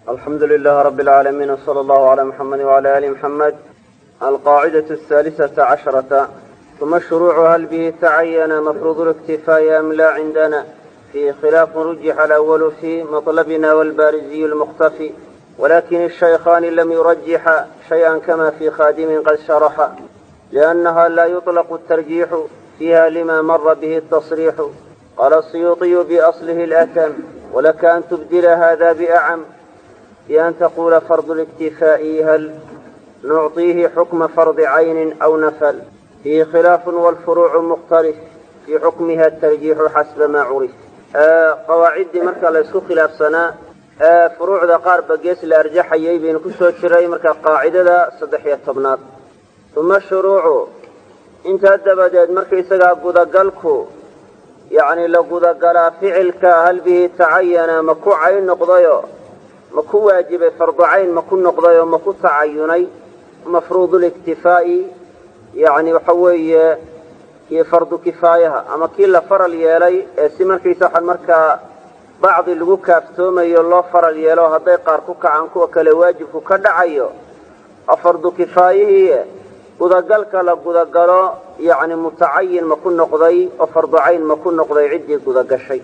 الحمد لله رب العالمين وصلى الله على محمد وعلى آل محمد القاعدة الثالثة عشرة ثم الشروع هل به تعين مفروض الاكتفاء أم لا عندنا في خلاف رجح الأول في مطلبنا والبارزي المختفي ولكن الشيخان لم يرجح شيئا كما في خادم قد شرح لأنها لا يطلق الترجيح فيها لما مر به التصريح قال السيوطي بأصله الأتم ولك أن تبدل هذا بأعم بأن تقول فرض الاكتفاء هل نعطيه حكم فرض عين أو نفل فيه خلاف والفروع مختلف في حكمها الترجيح حسب ما عرف qawaaciddii marka la isku khilaafsanaa furuucda qaar ba gees la arjaxayay baynu ku soo jiray marka qaacidada saddex iyo tobnaad uma shuruucu intaa dabadeed markaysagaa gudagalku yacni la gudagalaa ficilka hal bihi tacayana ma ku cayn noqdayo ma ku waajibay fardu cayn ma ku noqdayoo ma ku tacayunay mafruuduliktifaa'i yacni waxa weeye kii fardu kifaayaha ama kii la faral yeelay ee si markaysa waxaan markaa bacdi lagu kaaftoomayo loo faral yeelo hadday qaar ku kacaan kuwa kale waajibku ka dhacayo oo fardu kifaayihii gudagalka la gudagalo yacni mutacayin ma ku noqday oo fardu cayn ma ku noqday ciddii gudagashay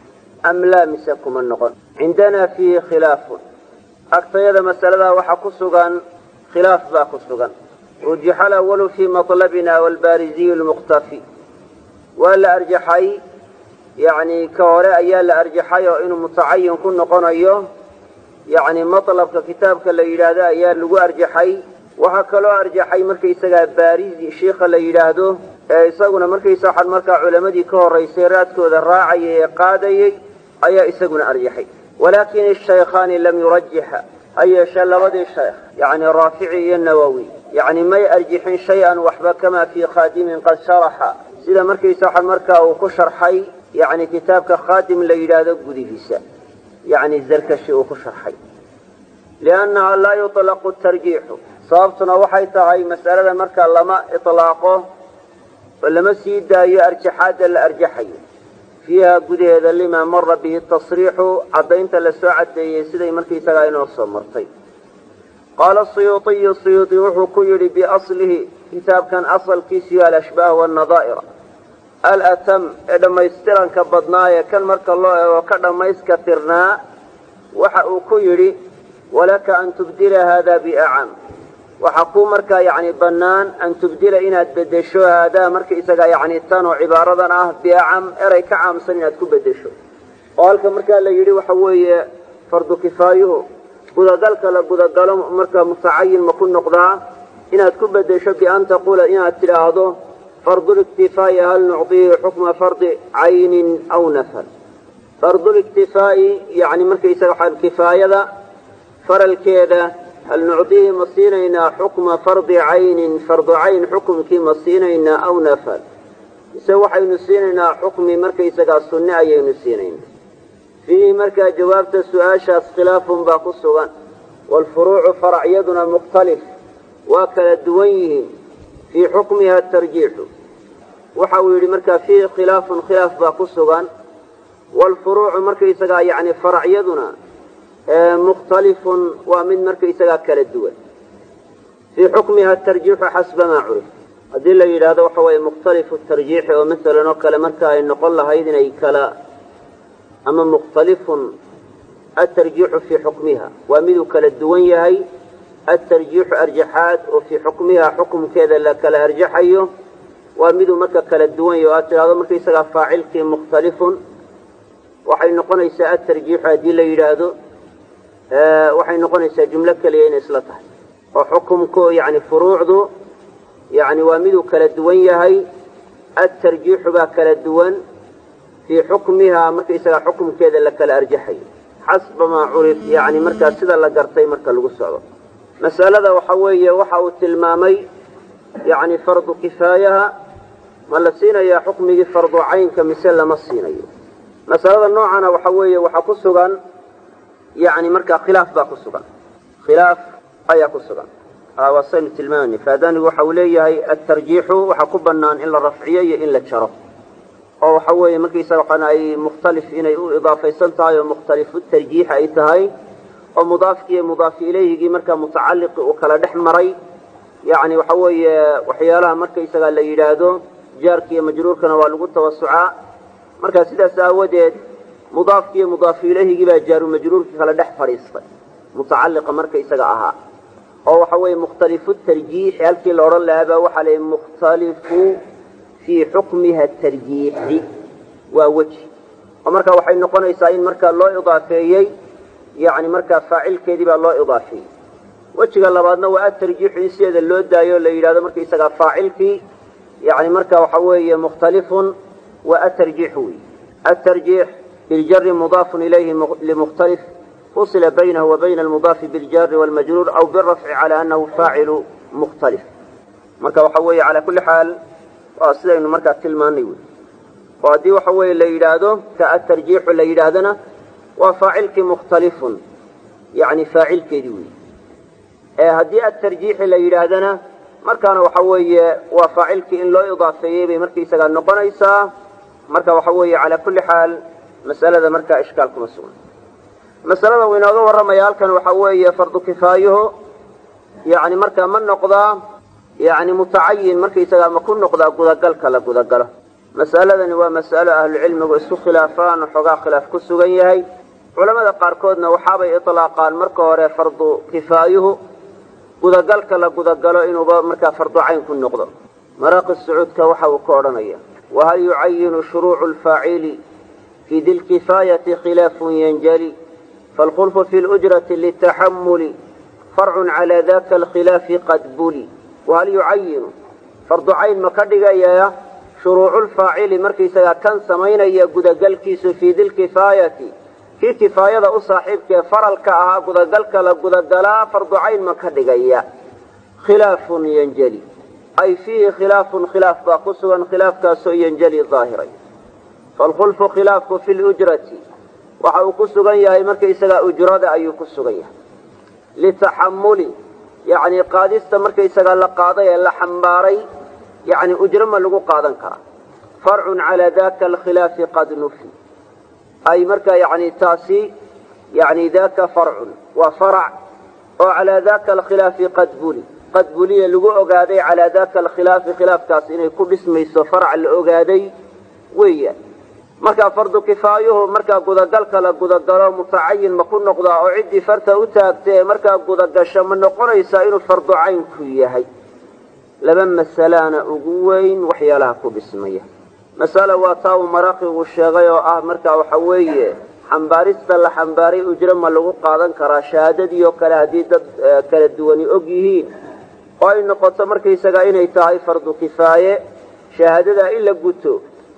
am laa mise kuma noqon cindanaa fiihi khilaafun agtayada masaladaa waxaa ku sugan khilaaf baa ku sugan rujixa alawalu fii matlabina walbaariziyu lmukhtafi waa la arjaxay yacni ka hore ayaa la arjaxay oo inuu mutacayin ku noqonayo yacni matlabka kitaabka la yidhaahdo ayaa lagu arjaxay waxaa kaloo arjaxay markaysagaa baarizi shiikha la yidhaahdo ee isaguna markaysa waxaan markaa culamadii ka horraysay raadkooda raacayay ee qaadayay ayaa isaguna arjaxay walaakin ashaykhaani lam yurajixa ha yeeshee labadii sheekh yacni raafici iyo nawowi yacni may arjixin shay-an waxba kamaa fii khaadimin qad sharaxa sida markaysa waxaan markaa uu ku sharxay yacni kitaabka khaadim la yidhaahdo gudihiisa yacni zarkashi uu ku sharxay liannaha laa yutlaqu tarjiixu sababtuna waxay tahay mas'alada markaa lama itlaaqo oo lama sii daayo arjaxaadda la arjaxayo fiiha gudaheeda limaa mara bihi tasriixu caddaynta la soo caddeeyey siday markaysagaa inoo soo martay qaala siyuuطiyu siyuuطi wuxuu ku yidhi biaslihi kitaabkan asalkiisiyo alashbaah wannadaa'ira alatam ee dhammaystiranka badnaaye kan marka loo eego ka dhammayska tirnaa waxa uu ku yidhi walaka an tubdila haada biacam waxaa kuu markaa yacni bannaan an tubdila inaad beddesho haadaa markaisagaa yacni tan oo cibaaradan ah biacam eray ka caamsan inaad ku beddesho oo halka markaa la yidhi waxa weeye fardu kifaayuhu gudagalka la gudagalo markaa mutacayin ma ku noqdaa inaad ku beddesho bian taquula inaad tidhaahdo farduliktifaa'i hal nucdihi xukma fardi caynin aw nafal farduliktifaa'i yacni markaysaga waxaa kifaayada faralkeeda hal nucdihi ma siinaynaa xukma fardi caynin fardu cayn xukumkii ma siinaynaa aw nafal mise waxaynu siinaynaa xukmi markaysagaa sunne ayaynu siinaynaa fiihi markaa jawaabta su-aashaas khilaafun baa ku sugan waalfuruucu faracyaduna mukhtalif waa kala duwan yihiin fii xukmiha tarjiixu waxa uu yidhi markaa fiihi khilaafun khilaaf baa ku sugan waalfuruucu markaysagaa yacni faracyaduna mukhtalifun waa mid markaysagaa kala duwan fii xukmiha tarjiixu xasba maa curif haddii la yidhaahdo waxa weeye mukhtalifu tarjiixi oo masalan oo kale marka ay noqon lahayd inay kala ama mukhtalifun atarjiixu fii xukmiha waa miduu kala duwan yahay atarjiixu arjaxaad oo fii xukmiha xukumkeeda la kala arjaxayo waa miduu marka kala duwan yahay o aad tidhahdo markaysagaa faacilkii mukhtalifun waxay noqonaysaa atarjiixu haddii la yidhaahdo waxay noqonaysaa jumlo keliya inay isla tahay oo xukumku yani furuucdu yani waa miduu kala duwan yahay atarjiixu baa kala duwan fii xukmihaa markaysagaa xukumkeeda la kala arjaxayo xasba maa curif yani markaa sida la gartay marka lagu socdo masalada waxa weeye waxa uu tilmaamay yani fardu kifaayaha ma la siinayaa xukmigii fardu caynka mise lama siinayo masalada noocana waxa weeye waxaa ku sugan yani markaa khilaaf baa ku sugan khilaaf ayaa ku sugan waasaynu tilmaamani faadanigu waxa uu leeyahay atarjiixu waxaa ku bannaan in la rafciyo iyo in la jaro oo waxa weeye markaysaga waxaan ay mukhtalif inay u idaafaysan tahay oo mukhtalifu tarjiix ay tahay oo mudaafkiiyo mudaafi ilayhigii markaa mutacalliqi uu kala dhex maray yacni waxa weeye waxyaalaha markaysagaa la yidhaahdo jaarki iyo majruurkana waa lagu tawasucaa marka sidaas aawadeed mudaafkiiyo mudaafi ilayhigii baa jaaru majruurkii kala dhex fadhiistay mutacalliqa markaysaga ahaa oo waxa weeye mukhtalifu tarjiixi halkii la odhan lahaa baa waxaa la mukhtalifu fii xukmiha tarjiixi waa weji oo marka waxay noqonaysaa in markaa loo idaafeeyey yani markaa faacilkeedii baa loo idaafeeyey wejiga labaadna waa atarjiixu in sideeda loo daayo o la yidhahdo markaisagaa faacilkii yani marka waxa weeye mukhtalifun waa atarjiixu wey atarjiix biljari mudaafun ilayhi limukhtalif fusila baynahu wa bayna almudaafi biljari wاlmajruur aw birafci cala anahu faacilu mukhtalif marka waxa weeye calaa kulli xaal waa sidaynu markaa tilmaanay wey oo haddii waxa weeye la yidhaahdo ka atarjiixu la yidhaahdana waa faacilkii mukhtalifun yani faacilkeedii wey ee haddii atarjiixi la yidhaahdana markaana waxa weeye waa faacilkii in loo idaafeeyey bay markaysagaa noqonaysaa marka waxa weeye calaa kulli xaal masalada markaa ishkaal kuma sugan masalada uu inooga warramaya halkan waxa weeye fardu kifaayuhu yani markaa ma noqdaa yani mutacayin markaysagaa ma ku noqdaa gudagalka la gudagalo mas'aladani waa mas'alo ahlucilmigu isku khilaafaan oo xoogaa khilaaf ku sugan yahay culamada qaarkoodna waxaabay itlaaqaan marka hore fardu kifaayuhu gudagalka la gudagalo inuuba markaa fardu cayn ku noqdo maraaqi sacuudka waxa uu ka odhanaya wahal yucayinu shuruucu lfaacili fii di lkifaayati khilaafun yanjali faalkhulfu fi lujrati litaxamuli farcun cala daka alkhilaafi qad buli wahal yucayinu fardu cayn ma ka dhigaya shuruuculfaacili markaysagaa kan samaynaya gudagalkiisu fii dilkifaayati kii kifaayada u saaxiibkaee faralka ahaa gudagalka la gudagalaa fardu cayn ma ka dhigaya khilaafun yanjali ay fiihi khilaafun khilaaf baa ku sugan khilaafkaasoo yanjali daahiray faalkhulfu khilaafku fi lujrati waxa uu ku sugan yahay markaysagaa ujrada ayuu ku sugan yahay litaxamuli yacni qaadista markaysagaa la qaaday ee la xambaaray yani ujro ma lagu qaadan karaa farcun calaa daka alkhilaafi qad nufi ay markaa yani taasi yani daka farcun waa farac oo calaa daka alkhilaafi qad buli qad buliya lagu ogaaday calaa daka alkhilaafi khilaafkaas inay ku dhismayso farac la ogaaday weeyaan markaa fardu kifaayuhu markaa gudagalka la gudagalo mutacayin ma ku noqdaa oo ciddii farta u taagta ee markaa gudagasho ma noqonaysaa inuu fardu caynku yahay laba masalaana ugu weyn waxyaalaha ku dhismaya masala waa taa uu maraqigu sheegay oo ah markaa waxa weeye xambaarista la xambaaray ujro ma lagu qaadan karaa shahaadadii oo kale haddii dad kala duwani og yihiin oo ay noqoto markaysagaa inay tahay fardu kifaaye shahaadadaa in la guto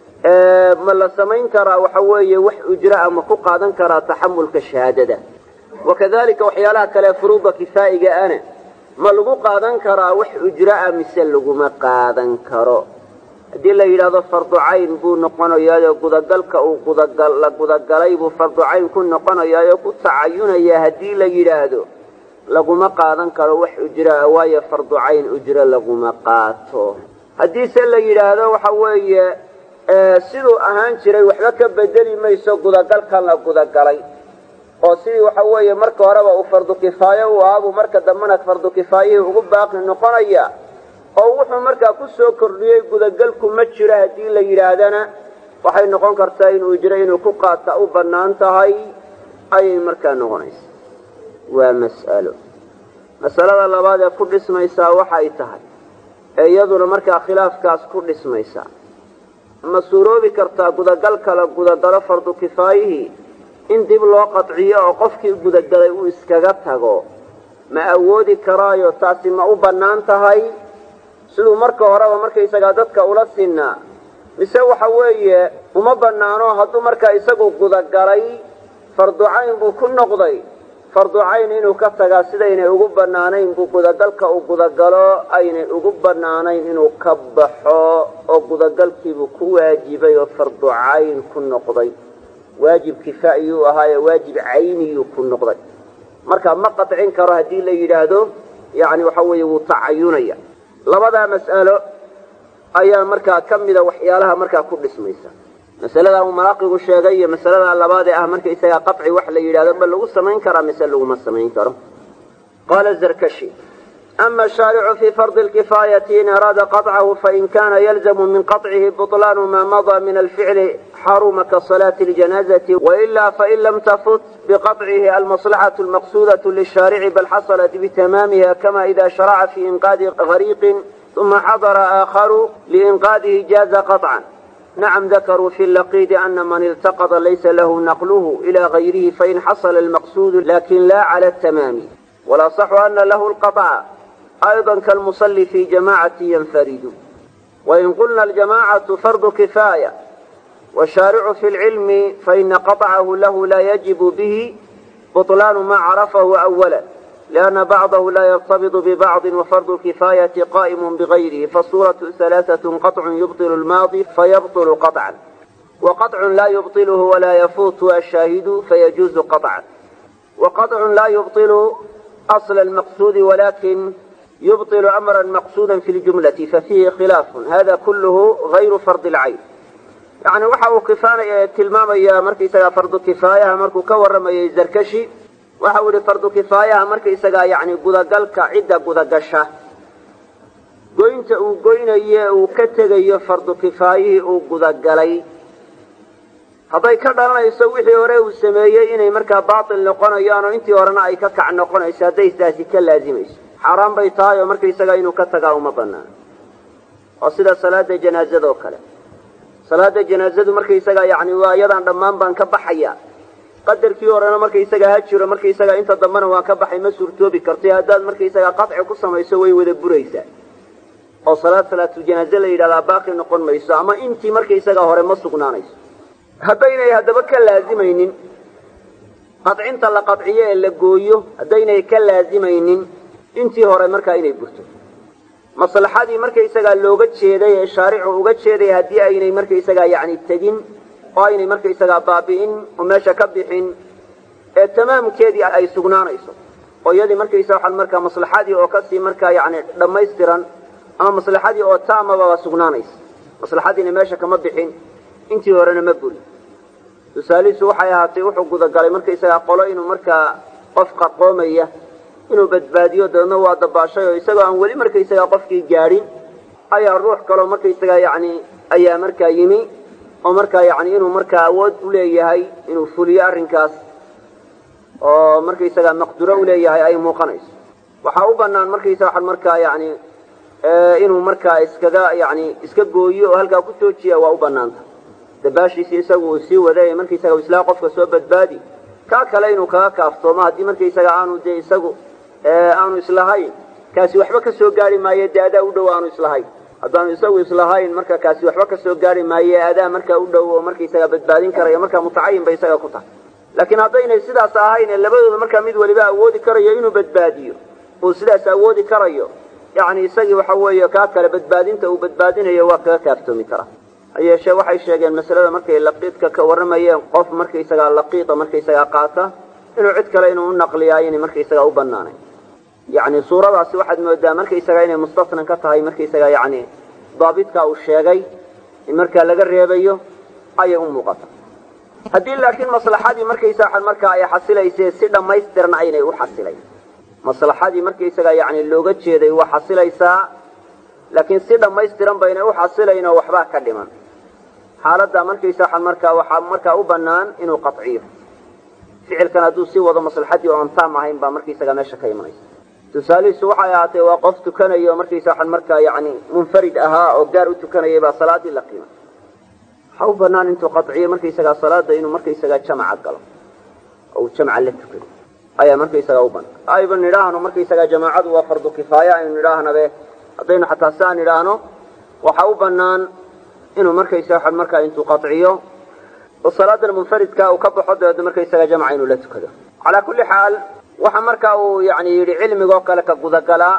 ma la samayn karaa waxa weeye wax ujraa ma ku qaadan karaa taxamulka shahaadada wakadalika waxyaalaha kale furuuda kifaa'iga ana ma lagu qaadan karaa wax ujraa mise laguma qaadan karo haddii la yidhaahdo fardu cayn buu noqonayaayoo gudagalka uu gudagal la gudagalay buu fardu cayn ku noqonayaayoo ku tacayunayaa haddii la yidhaahdo laguma qaadan karo wax ujraa waayo fardu cayn ujro laguma qaato haddiise la yidhaahdo waxa weeye siduu ahaan jiray waxba ka bedeli mayso gudagalkan la gudagalay oo sidii waxa weeye marka horeba uu fardu kifaayo u ahaabuu marka dambena fardu kifaayihii ugu baaqi noqonaya oo wuxuu markaa ku soo kordhiyey gudagalku ma jiro haddii la yidhaahdana waxay noqon kartaa inuu jiro inuu ku qaata u bannaan tahay ayay markaa noqonaysa waa mas'alo masalada labaad ee ku dhismaysaa waxay tahay ee iyaduna markaa khilaafkaas ku dhismaysaa ma suuroobi kartaa gudagalka la gudagalo fardu kifaayihii in dib loo qadciyo oo qofkii gudagalay uu iskaga tago ma awoodi karaayo taasi ma u bannaan tahay siduu marka horeba markaysagaa dadka ula sinnaa mise waxa weeye uma bannaano hadduu markaa isagu gudagalay fardu cayn buu ku noqday fardu cayn inuu ka tagaa sidaynay ugu bannaanayn buu gudagalka uu gudagalo aynay ugu bannaanayn inuu ka baxo oo gudagalkiibuu ku waajibay oo fardu cayn ku noqday waajib kifaa'iyuu ahaaye waajib cayniyuu ku noqday marka ma qadcin karo haddii la yidhaahdo yani waxa weeye wuu tacayunaya labadaa mas'alo ayaa markaa ka mida waxyaalaha markaa ku dhismaysa masaladaa uu maraaqigu sheegay iyo masalada labaad ee ah marka isagaa qaطci wax la yidhahdo ma lagu samayn karaa mise laguma samayn karo qaala zarkashi ama shaaricu fii fardi lkifaayati in araada qaطcahu fain kana yalzamu min qaطcihi buطlaanu ma madaa min alficli xaruma kasalaati اljanaazati waila fain lam tafut biqaطcihi almaslaxaة اlmaqsudaة lishaarici bal xasalat bitamaamiha kama ida sharaca fi inqaadi gariiqin uma xadara aakharu liinqaadihi jaaza qaطcan nacam dakaruu fi laqiidi ana man iltaqada laysa lahu naqluhu ila gayrihi fain xasala almaqsuudu lakin la cala tamaami walaصxu ana lahu lqaطca ayضa kalmusali fi jamacati yanfaridu wain qulna aljamacatu fardu kifaaya washaaricu fi lcilmi faina qaطcahu lahu la yajibu bihi buطlaanu ma carafahu awala لأن بعضه لا يرتبط ببعض وفرض الكفاية قائم بغيره فالصورة ثلاثة قطع يبطل الماضي فيبطل قطعا وقطع لا يبطله ولا يفوت الشاهد فيجوز قطعا وقطع لا يبطل أصل المقصود ولكن يبطل أمرا مقصودا في الجملة ففيه خلاف هذا كله غير فرض العين يعني وحاو كفاية تلمام يا مركي فرض كفاية مركو كورم يا زركشي waxa uu yihi fardu kifaayaha marka isagaa yacni gudagalka cidda gudagasha goynta uu goynayo uu ka tegayo fardu kifaayihii uu gudagalay hadday ka dhalanayso wixii hore uu sameeyey inay markaa baatil noqonayaan oo intii horena ay ka kac noqonayso hadday taasi ka laazimayso xaaraan bay tahay oo markaisagaa inuu ka tagaa uma banaano oo sida salaada janaazada oo kale salaada janaazadu markaisagaa yacni waa iyadaan dhammaan baan ka baxaya qadarkii horena markaisagaa ha jiro markaisagaa inta dambena waan ka baxay ma suurtoobi karto haddaad markaisagaa qaطci ku samayso way wada buraysaa oo salaad salaatuljanaaze la yidhahdaa baaqi noqon mayso ama intii markaisagaa hore ma sugnaanayso haddaynay haddaba ka laazimaynin qadcinta la qadciyo ee la gooyo haddaynay ka laazimaynin intii hore markaa inay burto maslaxadii markaisagaa looga jeeday ee shaaricu uga jeeday haddii aynay markaisagaa yacni tegin oo aynay markaisagaa baabi'in oo meesha ka bixin ee tamaamkeedii ay sugnaanayso oo iyadii markaysa waxaan markaa maslaxadii oo kasii markaa yacni dhammaystiran ama maslaxadii oo taamaba sugnaanaysa maslaxadiina meesha kama bixin intii horena ma burin tusaalihiisu waxay ahaatay wuxuu gudagalay markaisagaa qolo inuu markaa qof qarqoomaya inuu badbaadiyo dabeedna waa dabaashay oo isagoo aan weli markaisagaa qofkii gaadhin ayaa ruux kaloo markaisagaa yacni ayaa markaa yimi oo markaa yacni inuu markaa awood u leeyahay inuu fuliyo arrinkaas oo markaisagaa maqduro u leeyahay ay muuqanayso waxaa u banaan markaysa waxaan markaa yacni inuu markaa iskaga yacni iska gooyo oo halkaa ku joojiya waa u banaanta dabaashiisi isagu uu sii waday markaisaga islaa qofka soo badbaadi kaa kale inuu kaga kaaftoomo haddii markaisaga aanu dee isagu aanu islahayn kaasi waxba ka soo gaari maayo dee adaa u dhow aanu islahayn haddaanu isagu islahayn marka kaasi waxba ka soo gaari maaye adaa markaa u dhow oo markaisaga badbaadin karaya markaa mutacayin bay isaga ku tahay laakiin haddaynay sidaas ahayn ee labadooda markaa mid waliba awoodi karayo inuu badbaadiyo uu sidaas awoodi karayo yacni isagii waxa weeye kaa kale badbaadinta uu badbaadinayo waa kaga kaaftoomi karaa ha yeeshee waxay sheegeen masalada markay laqiidka ka warramayeen qof markaisagaa laqiida markaisagaa qaata inuu cid kale inuu u naqliyaa inay markaisagaa u banaanayn yacni suuradaasi waxaad moodaa markaisagaa inay mustasnan ka tahay markaisagaa yacni daabidka uu sheegay in markaa laga reebayo ayay u muuqata haddii laakiin maslaxadii markaysaa markaa ay xasilayse si dhammaystiran aynay u xasilayn maslaxadii markaysagaa yacni looga jeeday waa xasilaysaa laakiin si dhammaystiran baynay u xasilayn oo waxbaa ka dhiman xaaladda markaysaa markaa waxaa markaa u bannaan inuu qaciyo ficilkan hadduu sii wado maslaxadii oo aan taam ahayn baa markaysagaa meesha ka imanaysa tusaalihiisu waxay ahaatee waa qof tukanaya oo markaysa waxaan markaa yacni munfarid ahaa oo gaar u tukanayay baa salaadii la qiimay waxaa u banaan intuu qaciyo markaysagaa salaada inuu markaysagaa jamaca galo oo uu jamca la tukado ayaa markaysagaa u banaan ayba nidhaahno markaysagaa jamaacadu waa fardu kifaaya aynu nidhaahnabe haddaynu xataa si aan idhaahno waxaa u banaan inuu markaysa waxaan markaa intuu qaciyo oo salaadan munfaridka uu ka baxo dabeedna markaysagaa jamca inuu la tukado calaa kulli xaal waxa markaa uu yani yidhi cilmigoo kale ka gudagalaa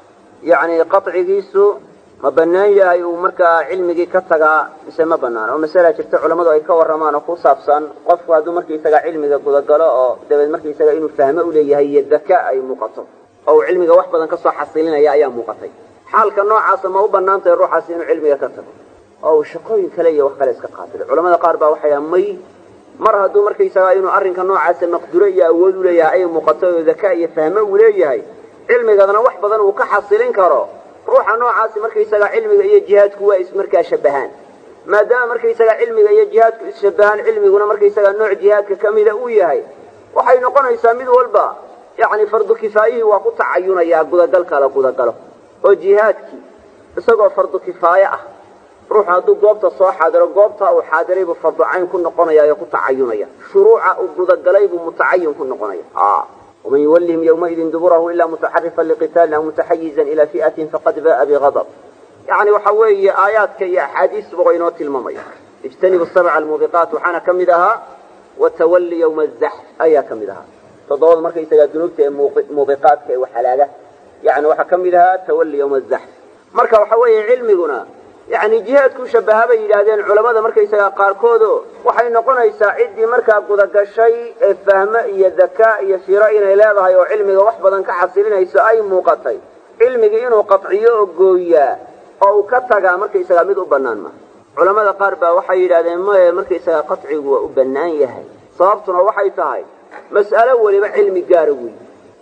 yani qacigiisu ma banaan yahay uu markaa cilmigii ka tagaa mise ma banaan oo masala jirta culammadu ay ka warramaan oo ku saabsan qofku hadduu markaisaga cilmiga gudagalo oo dabeed markaisaga inuu fahmo uleeyahay iyo daka ay muuqato oo uu cilmiga wax badan kasoo xasilinaya ayaa muuqatay xaalka noocaasa ma u banaan tahay ruuxaasi inuu cilmiga ka tago oo uu shaqooyin kale iyo wax kale iska qaabilo culamada qaar baa waxay dhahan may mar hadduu markaysagaa inuu arrinka noocaasa maqduro iyo awood u leeyahay ay muuqato oo daka iyo fahmo uu leeyahay cilmigadana wax badan uu ka xasilin karo ruuxa noocaasi markaysagaa cilmiga iyo jihaadku waa ismarkaa shabahaan maadaama markaysagaa cilmiga iyo jihaadku isshabahaan cilmiguna markaysagaa nooc jihaadka ka mida uu yahay waxay noqonaysaa mid walba yacni fardu kifaayihii waa ku tacayunayaa gudagalka la gudagalo oo jihaadkii isagoo fardu kifaaye ah ruuxu hadduu goobta soo xaadiro goobtaa uu xaadiray buu fardu cayn ku noqonaya oo ku tacayunaya shuruuca uu gudagalay buu mutacayin ku noqonaya waman yuwallihim yawmaidin duburahu ilaa mutaxarifan liqitaalin aw mutaxayizan ilaa fi'atin faqad ba'a bigadab yacni waxa weeye aayaadka iyo axaadiistuba waa inoo tilmaamaya ijtanibu sabca almuubiqaat waxaana ka mid ahaa watawalli yawma azaxf ayaa ka mid ahaa toddobada markaysagaa dunuubta ee muubiqaadka ee waxalaaga yani waxaa ka mid ahaa tawalli yawma azaxf marka waxa weeye cilmiguna yani jihaadku shabaha bay yidhaahdeen culammada markaysagaa qaarkoodo waxay noqonaysaa ciddii markaa gudagashay ee fahmo iyo dakaa iyo firo inay leedahay oo cilmiga wax badan ka xasilinayso ay muuqatay cilmigii inuu qadciyo oo gooyaa oo uu ka tagaa markaysagaa mid u bannaan maha culammada qaar baa waxay yidhahdeen maye markaysagaa qadcigu waa u bannaan yahay sababtuna waxay tahay mas'alo weliba cilmi gaara weyi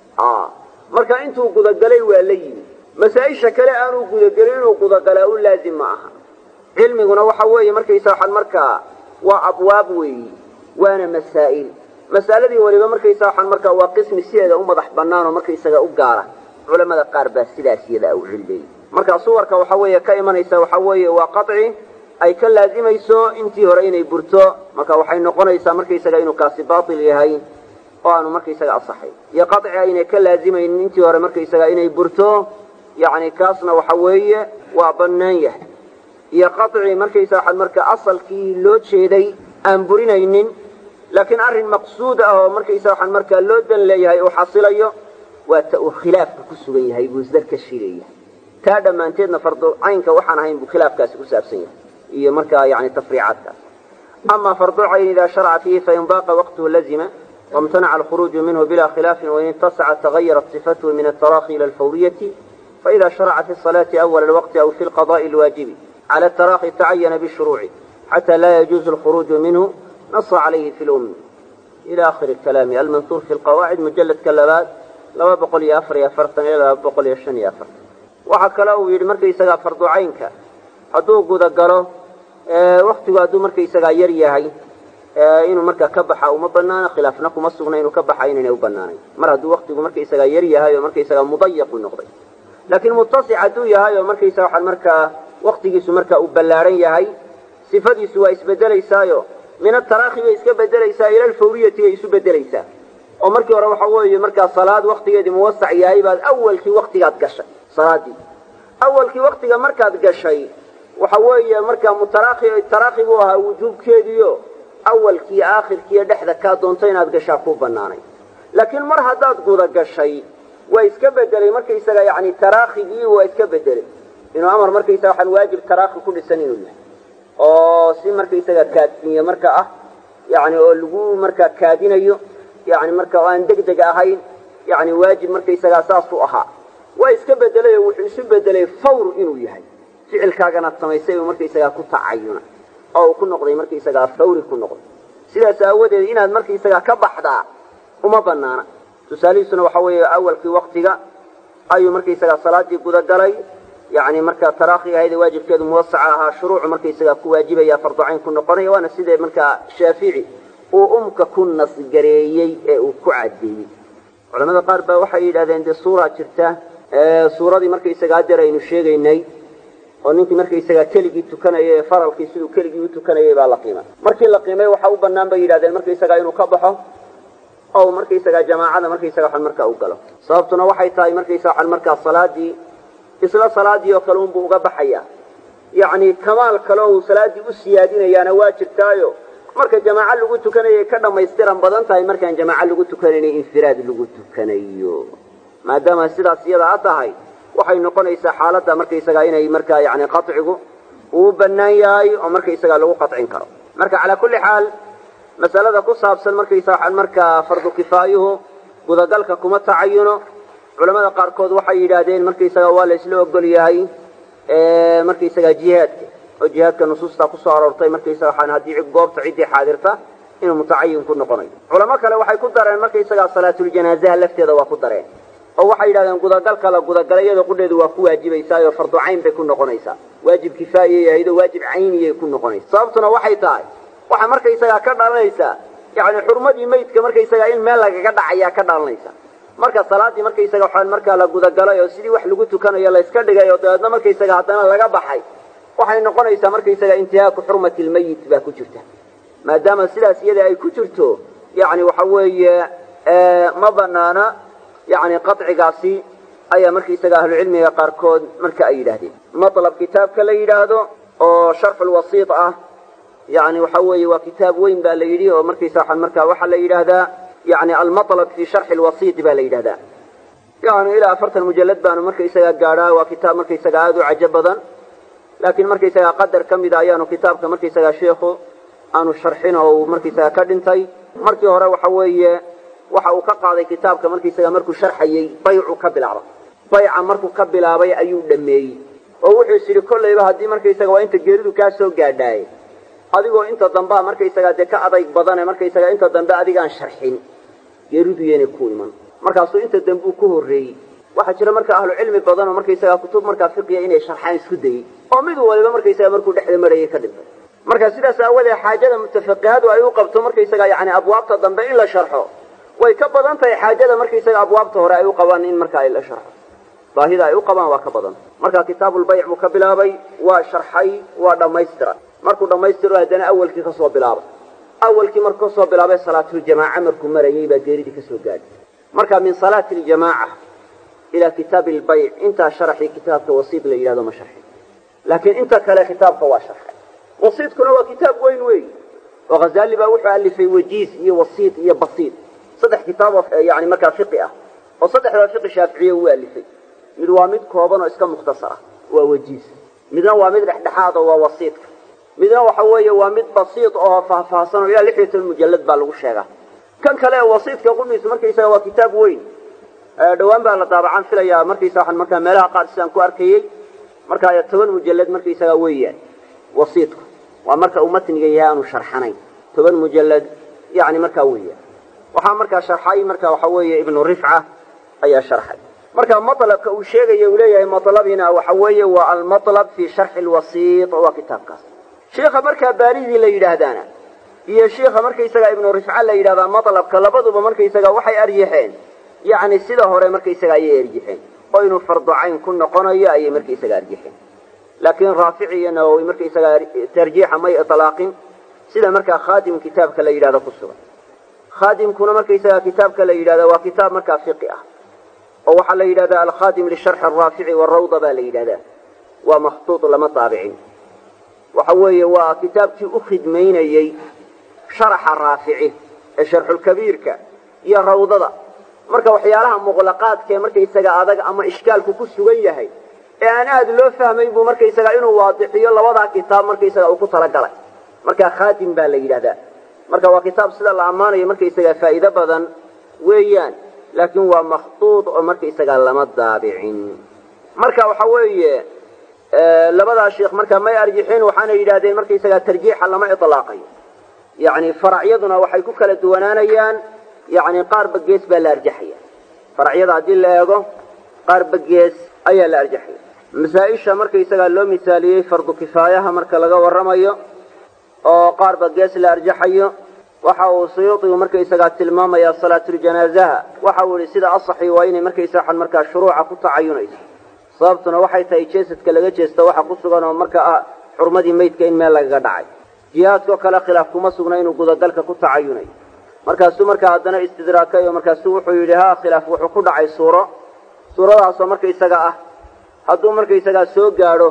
marka intuu gudagalay waa la yimi masaa-isha kale aanuu gudagelin inuu gudagalaa u laazim ma aha cilmiguna waxa weeye markaysa waxaan markaa waa abwaab weeyi waana masaa'il mas'aladii weliba markaysa waxaan markaa waa qismi sideeda u madax bannaan oo markaysaga u gaara culamada qaar baa sidaas iyada u cilleeyey marka suwarka waxa weeye ka imanaysa waxa weeye waa qaci ay ka laazimayso intii hore inay burto marka waxay noqonaysaa markaysaga inuu kaasi baatil yahay oo aanu markaysaga asaxay iyo qaci aynay ka laazimaynin intii hore markaysaga inay burto yacni kaasna waxa weeye waa bannaan yahay iyo qaci markaysa waxaad marka asalkii loo jeeday aan burinaynin laakiin arrin maqsuud ah oo markaysa waxaan markaa loo dan leeyahay uu xasilayo waa ta uu khilaafka ku sugan yahay buu isdarkashi leeyahay taa dhammaanteedna fardu caynka waxaan ahayn buu khilaafkaasi ku saabsan yahay iyo markaa yani tafriicaadkaas ama fardu cayn idaa sharaca fiihi fain baaqa waqtuhu lazima wamtanaca alkhuruuju minhu bila khilaafin wain itasaca tagayarat sifatuhu min altaraki ila alfawriyati faida sharaca fi salaati awala alwaqti aw fi lqada'i alwaajibi cala altaraki tacayana bishuruuci xata laa yajuuzu alkhuruuju minhu nasa calayhi fi lum ila akhiri kalaami almansuur fi lqawaacid mujaladka labaad laba boqol iyo afar iyo afartan ilaa laba boqol iyo shan iyo afartan waxaa kale uu yidhi markaysagaa fardu caynka hadduu gudagalo waktigu hadduu markaysagaa yar yahay inuu markaa ka baxa uma banaana khilaafna kuma sugna inuu ka baxa inaynay u banaanayn mar hadduu waktigu markaysagaa yar yahay oo markaysagaa mudayaqu noqday laakiin muttasic hadduu yahay oo markaysaga waxaan markaa waktigiisu markaa uu ballaadhan yahay sifadiisu waa isbedelaysaayo min ataraakhi bay iska bedelaysaa ila alfawriyati bay isu bedelaysaa oo markii hore waxa weeye markaa salaad waktigeedii muwasac yahay baad awalkii waktigaad gashay salaadii awalkii waktiga markaad gashay waxa weeye markaa mutaraakhi taraakhi buu ahaa wujuubkeediio awalkii aakhirkiiyo dhexda kaa doonto inaad gashaa ku banaanay laakiin mar haddaad guda gashay waa iska bedelay markaysaga yani taraakigii waa iska bedelay inuu amar markaysaga waxaan waajib taraakhi ku dhisan inuu yahay oo si markaysaga kaadsiiye marka ah yani oo lagu markaa kaadinayo yani marka oo aan deg deg ahayn yani waajib markaysagaa saasuu ahaa waa iska bedelay oo wuxuu isu bedelay fawr inuu yahay ficilkaaganaad samaysay uu markaysagaa ku tacayuna oo uu ku noqday markaysagaa fawri ku noqday sidaas aawadeed inaad markaysagaa ka baxdaa uma banaana tusaalihiisuna waxa weeye awalkii waktiga ayuu markaysagaa salaadii gudagalay yani markaa taraakhi ahayd waajibkeedu muwasaca ahaa shuruucu markaysagaa ku waajibaya farducayn ku noqonaya waana sidee markaa shaafici uu umka ku nasgareeyey ee uu ku cadeeyey culamada qaar baa waxay yidhahdeen dee suuraa jirta suuradii markaysagaa adeer aynu sheegaynay oo ninkii markaysagaa keligii tukanayay ee faralkii siduu keligii u tukanayay baa la qiimay markii la qiimay waxa u banaan bay yidhahdeen markaysagaa inuu ka baxo oo markaysagaa jamaacada markaysaga waxan markaa u galo sababtuna waxay tahay markaysa waxan markaa salaadii isla salaadii oo kale unbuu uga baxaya yacni kamaal kale uu salaaddii u siyaadinayaana waa jirtaayo marka jamaaco lagu tukanayay ka dhammaystiran badan tahay markaan jamaaco lagu tukanaynay infiraad lagu tukanayo maadaama sidaas iyada a tahay waxay noqonaysaa xaaladda markaysagaa inay markaa yani qacigu uu bannaan yahay oo markaysagaa lagu qacin karo marka calaa kulli xaal masalada ku saabsan markaysa waxaan markaa fardu kifaayuhu gudagalka kuma tacayuno culamada qaarkood waxay yidhaahdeen markaysaga waa la isla ogol yahay markaysagaa jihaadka oo jihaadka nusuustaa kusoo aroortay markaysaga waxaan haddii goobta ciddii xaadirta inuu mutacayin ku noqonayo culamo kale waxay ku dareen markaysagaa salaatuljanaazaha lafteeda waa ku dareen oo waxay yidhahdeen gudagalka la gudagalay iyadoo qudheedu waa ku waajibaysaayoo fardu cayn bay ku noqonaysaa waajib kifaayay ahayd oo waajib cayniyay ku noqonaysa sababtuna waxay tahay waxaa markaysagaa ka dhalanaysaa yacni xurmadii maydka markaysagaa in meel lagaga dhacayaa ka dhalanaysa marka salaaddii markaysaga waxaan markaa la gudagalay oo sidii wax lagu tukanayo la yska dhigay oo dabeedna markaysaga haddana laga baxay waxay noqonaysaa markaysaga intihaaku xurmati lmayit baa ku jirta maadaama sidaas iyada ay ku jirto yacni waxa weeye ma banaana yacni qacigaasi ayaa markaysaga ahlucilmiga qaarkood marka ay yidhaahdeen matlab kitaabka la yidhaahdo oo sharxulwasiit ah yani waxa weeye waa kitaab weyn baa la yidhi oo markaysa waxaan markaa waxaa la yidhaahdaa yani almatlab fi sharxi lwasiiti baa la yidhahdaa yani ilaa afartan mujalad baanu markaysaga gaadhaa waa kitaab markaysaga aada u cajo badan laakiin markaysaga qadar ka mida ayaanu kitaabka markaysaga sheikhu aanu sharxin oo uu markaysaga ka dhintay markii hore waxa weeye waxa uu ka qaaday kitaabka markaysaga markuu sharxayey baycu ka bilaaba bayca markuu ka bilaabay ayuu dhameeyey oo wuxuu is yidhi kollayba haddii markaysaga waa inta geeridu kaa soo gaadhaaye adigoo inta dambea markaysaga dee ka adayg badane markaysaga inta dambe adigaan sharxin geeridu yeynay ku iman markaasuu inta dambe uu ku horreeyey waxaa jira marka ahlu cilmi badan oo markaysaga kutub markaa fiqiya inay sharxaan isku dayey oo mid waliba markaysaga markuu dhexda marayay ka dhintay marka sidaas aawadee xaajada mutafaqihadu ay u qabto markaysaga yani abwaabta dambe in la sharxo way ka badan tahay xaajada markaysaga abwaabta hore ay u qabaan in markaa la sharxo baahida ay u qabaan waa ka badan marka kitaabulbayc buu ka bilaabay waa sharxay waa dhammaystira markuu dhammaystiro haddana awalkii kasoo bilaabay awalkii markuu kasoo bilaabay salaatuljamaaca markuu marayay baa geeridii kasoo gaadhay marka min salaati ljamaaca ilaa kitaabi lbayc intaa sharaxii kitaabka wasiid la yidhahdo ma sharxin laakiin inta kale kitaabka waa sharxay wasiidkuna waa kitaab weyn wey oo khazali baa wuxuu alifay wajiis iyo wasiid iyo basiid saddex kitaab oo yani markaa fiqi ah oo saddexdaa fiqi shaaficiye uu alifay mid waa mid kooban oo iska mukhtasar ah waa wajiis midna waa mid dhexdhexaad oo waa wasiidka midna waxa weeye waa mid basiid oo faahfaahsan oo ilaa lix iyo toban mujallad baa lagu sheegaa kan kale ee wasiidka qudhiisu markaysaga waa kitaab weyn dhowaan baa la daabacaan filayaa markaysa waxaan markaa meelaha qaar sidaan ku arkayey markaa toban mujallad markaysaga weeyaan wasiidku waa marka uu matniga yahay aanu sharxanayn toban mujallad yani markaa weeyaan waxaa markaa sharxay marka waxa weeye ibnu rifca ayaa sharxay marka matlabka uu sheegaya uu leeyahay matlabina waxa weeye waa almatlab fi sharxi lwasiit waa kitaabkaas sheikha markaa baaridii la yidhaahdaana iyo sheikha markaysaga ibnu rifca la yidhahdaa matlabka labaduba markaysaga waxay arjaxeen yani sida hore markaysaga ayay arjaxeen oo inuu fardu cayn ku noqonayo ayay markaysaga arjaxeen laakiin raafici iyo nawowi markaysaga tarjiixa may ilaaqin sida markaa khaadim kitaabka la yidhahdo ku sugan khaadimkuna markaysaga kitaabka la yidhahda waa kitaab markaa fiqi ah oo waxaa la yidhahdaa alkhaadim lisharxi araafici warawda baa la yidhahdaa waa makhtuud lama daabicin waxa weeye waa kitaabkii u khidmaynayey sharaxa raafici ee sharxulkabiirka iyo rawdada marka waxyaalaha muqlaqaadka ee markaysaga adag ama ishkaalku ku sugan yahay ee aan aada loo fahmayn buu markaysaga inuu waadixiyo labadaa kitaab markaysaga uu ku talagalay marka khaadim baa la yidhahdaa marka waa kitaab sida la ammaanayo markaysaga faa'iido badan weeyaan laakiin waa makhtuud oo markaysaga lama daabicin marka waxa weeye labadaa sheikh marka may arjixin waxaana yidhahdeen markaysaga tarjiixa lama ilaaqayo yani faracyaduna waxay ku kala duwanaanayaan yani qaarba gees baa la arjaxaya faracyada haddii la eego qaarba gees ayaa la arjaxaya masaa-isha markaysagaa loo misaaliyey fardu kifaayaha marka laga warramayo oo qaarba gees la arjaxayo waxa uu suyuudigu markaysagaa tilmaamaya salaatuljanaazaha waxa uu yihi sida asaxi waa inay markaysa waxan markaa shuruuca ku tacayunayso sababtuna waxay tahay jeesadka laga jeesta waxa ku sugan oo marka ah xurmadii maydka in meel lagaga dhacay jihaadkao kale khilaaf kuma sugna inuu gudagalka ku tacayunayo markaasuu markaa haddana istidraakay oo markaasuu wuxuu yidhi ha khilaaf wuxuu ku dhacay suuro suuradaasoo markaysaga ah hadduu markaysagaa soo gaadho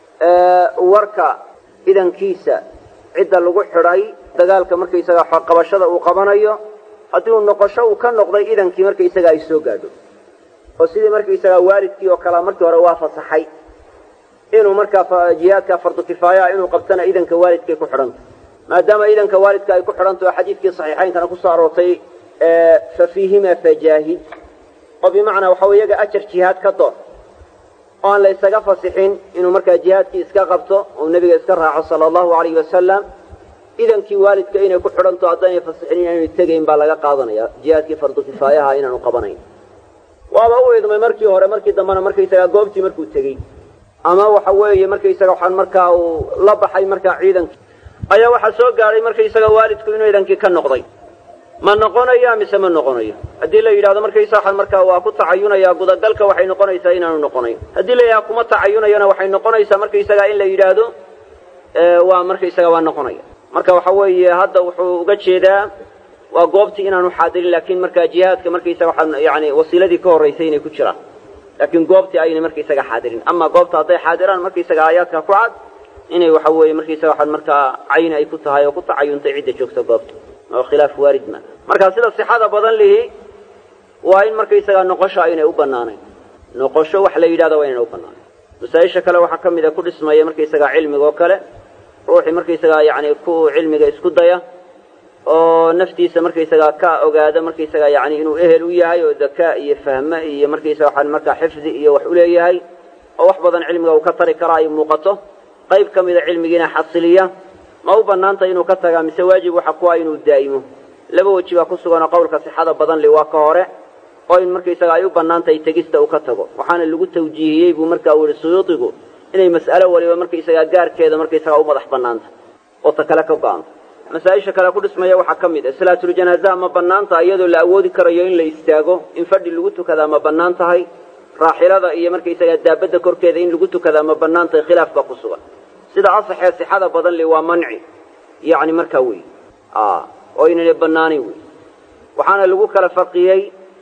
warka idankiisa cidda lagu xidhay dagaalka markaysaga qabashada uu qabanayo haddii uu noqosho uu ka noqday idankii markaysaga ay soo gaadho oo sidii markaysagaa waalidkii oo kalea markii hore waa fasaxay inuu markaa jihaadka fardu kifaayaha inuu qabtana idanka waalidkay ku xidhanta maadaama idanka waalidka ay ku xidhanto oo xadiidkii saxiixaynkana kusoo aroortay fa fiihima fajaahid oo bimacnaa waxa iyaga ajar jihaad ka door oo aan la ysaga fasixin inuu markaa jihaadkii iska qabto oo nebiga iska raaco sala allahu alayhi wasalam idankii waalidka inay ku xidhanto haddaynay fasixin inaanu tegayn baa laga qaadanaya jihaadkii fardu kifaayaha inaanu qabanayn waaba u idmay markii hore markii dambena markaysagaa goobtii markuu tegey ama waxa weeye markaysaga waxaan markaa uu la baxay markaa ciidankii ayaa waxaa soo gaadhay markaysaga waalidku inuu idankii ka noqday ma noqonayo mise ma noqonayo haddii la yidhahdo markaysa waxaan markaa waa ku tacayunayaa gudagalka waxay noqonaysaa inaanu noqonayn haddii la yidhahdo kuma tacayunayona waxay noqonaysaa markaysaga in la yidhaahdo waa markaysaga waa noqonaya marka waxa weeye hadda wuxuu uga jeedaa waa goobtii inaanu xaadirin laakiin markaa jihaadka markaysaga waxaa yani wasiiladii ka horraysay inay ku jiraan laakiin goobtii aynay markaysaga xaadirin ama goobta hadday xaadiraan markaysaga aayaadka ku cad inay waxa weeye markaysaga waxaan markaa cayni ay ku tahay oo ku tacayuntay cidda joogta goobta oo khilaaf waarid ma marka sida sixada badan lihi waa in markaysagaa noqosho aynay u bannaanayn noqosho wax la yidhahdo waa inayna u bannaanayn masaa-isha kale waxaa ka mid a ku dhismaya markaysagaa cilmiga oo kale ruuxii markaysagaa yacni ku cilmiga isku daya oo naftiisa markaysagaa ka ogaada markaysagaa yani inuu ehel u yahay oo dakaa iyo fahme iyo markaysaga waxaan markaa xifdi iyo wax u leeyahay oo wax badan cilmiga uu ka tari karaa ay muuqato qayb ka mida cilmigiina xasiliya ma u bannaantay inuu ka tagaa mise waajib waxa ku ah inuu daa'imo laba weji baa ku sugan oo qowlka sixada badan li waa ka hore oo in markaysaga ay u bannaantahay tegista uu ka tago waxaana lagu tawjiihiyey buu markaa uu yihi suyuudigu inay mas'alo waliba markaysagaa gaarkeeda markaysagaa u madax bannaanta oo ta kale ka go-anta masaa-isha kale ku dhismaya waxaa ka mid ah salaatuljanaazaha ma bannaanta iyadoo la awoodi karayo in la istaago in fadhi lagu tukadaa ma bannaan tahay raaxilada iyo markaysagaa daabadda korkeeda in lagu tukadaa ma bannaan tahay khilaaf baa ku sugan sida asaxee sixada badan li waa manci yacni markaa wey oo inayna bannaanayn wey waxaana lagu kala farqiyey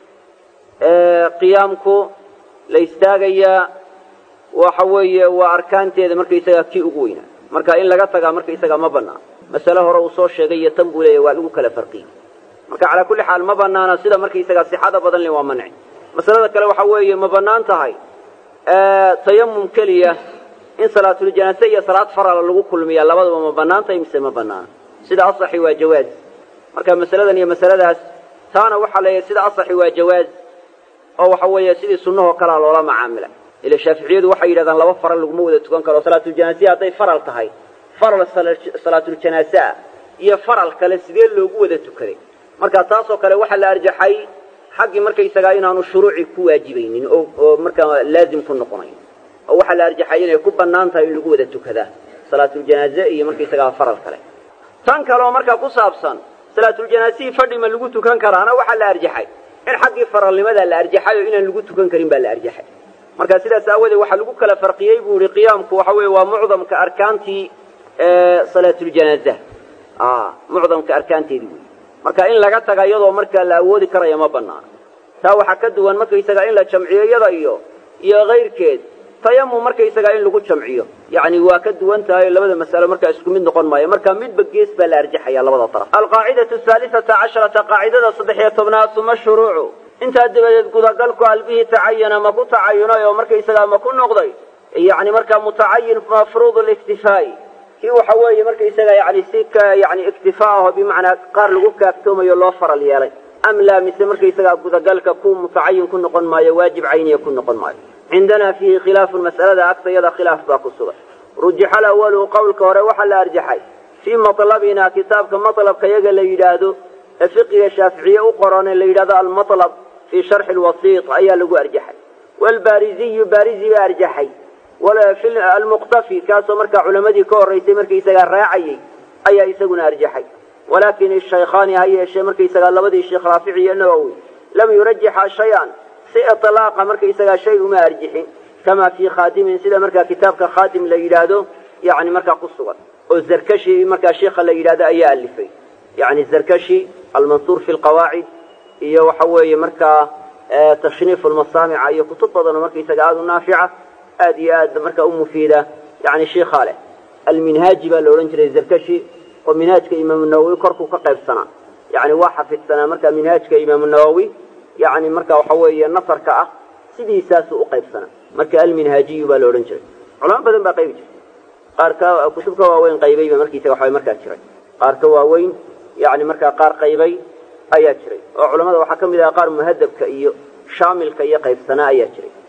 qiyaamku la istaagayaa waxa weeye waa arkaanteeda markaysagaa kii ugu weynaa marka in laga tagaa markaysagaa ma bannaan masale hore uu soo sheegay iyo tan buu leeyahy waa lagu kala farqiyey marka calaa kulli xaal ma bannaana sida markaysagaa sixada badan li waa manci masalada kale waxa weeye ma bannaan tahay tayamum keliya in salaatuljanaase iyo salaad farala lagu kulmiyaa labadaba ma bannaan tahay mise ma bannaana sida asaxi waa jawaaz marka masaladan iyo masaladaas taana waxaa leeyahay sida asaxi waa jawaaz oo waxa weeye sidii sunnahoo kalea loola macaamila ila shaaficiyadu waxay yidhahdaan laba faral laguma wada tukan karo salaatuljanaasiya hadday faral tahay faral salaatuljanaase ah iyo faral kale sidee loogu wada tukaday marka taasoo kale waxaa la arjaxay xaggii markaysagaa inaanu shuruuci ku waajibaynin oo oo markaa laazim ku noqonayn oo waxaa la arjaxay inay ku bannaan tahay in lagu wada tukadaa salaatuljanaaze iyo markaysagaa faral kale tan kaleoo markaa ku saabsan salaatuljanaasihii fadhi ma lagu tukan karaana waxaa la arjaxay in xaggii faralnimadaa la arjaxay oo inaan lagu tukan karin baa la arjaxay marka sidaas aawadeed waxaa lagu kala farqiyey buu ihi qiyaamku waxa weeye waa mucdamka arkaantii salaatuljanaaza mucdamka arkaanteedii wey marka in laga taga iyadoo markaa la awoodi karaya ma banaana taa waxaa ka duwan markaysaga in la jamciyo iyada iyo iyo kayrkeed tayamum markaysaga in lagu jamciyo yacni waa ka duwan tahay labada mas'alo markaa isku mid noqon maayo marka midba gees baa la arjaxaya labada taraf alqaacidatu haalisata casharata qaacidada saddex iyo tobnaad uma shuruucu intaa dabadeed gudagalku albihii tacayana ma ku tacayunay oo markaysagaa ma ku noqday yacni markaa mutacayin mafruud liktifaa'i kii waxa weeye markaysaga yani si ka yani iktifaa aho bimacnaa qaar lagu kaaftoomayo loo faral yeelay am laa mise markaysagaa gudagalka ku mutacayin ku noqon maayo waajib cayniya ku noqon maayo cindanaa fiihi khilaafun mas'alada agtayada khilaaf baa ku sugan rujixa alawalu qowlka hore waxaa la arjaxay fii matlabina kitaabka matlabka yaga la yidhaahdo ee fiqiga shaaficiye u qoran ee la yidhahdo almatlab fii sharxi lwasiit ayaa lagu arjaxay waalbaariziyu baarizi baa arjaxay almuqtafi kaasoo markaa culamadii ka horraysay markaysagaa raacayay ayaa isaguna arjaxay walaakin ishaykhaani ha yeeshee markaysagaa labadii sheekh raafici iyo nawowi lam yurajixa shay-an si iطlaaqa markaysagaa shay uma arjixin kama fii khaadimin sida markaa kitaabka khaadim la yidhaahdo yani markaa ku sugan oo zarkashi markaa sheikha la yidhahdo ayaa alifay yani zarkashi almansuur fi lqawaacid iyo waxa weeye markaa tashniif lmasaamica iyo kutub badanoo markaysaga aada u naafica aad iyo aad markaa u mufiida yani shiikhaa leh alminhaaji baa la odhan jiray zarkashi oo minhaajka imaamu nawowi korkuu ka qaybsanaa yani waa xafidsanaa marka minhaajka imaamu nawowi yani marka waxa weeye nasarka ah sidiisaasuu u qaybsanaa marka alminhaajiyu baa la odhan jiray culamo badan baa qaybi jirtay qaar ka kutub ka waaweyn qaybayba markiisaga waxaa markaa jiray qaar ka waaweyn yani markaa qaar qaybay ayaa jiray oo culamada waxaa ka mid aha qaar muhadabka iyo shaamilka iyo qaybsanaa ayaa jiray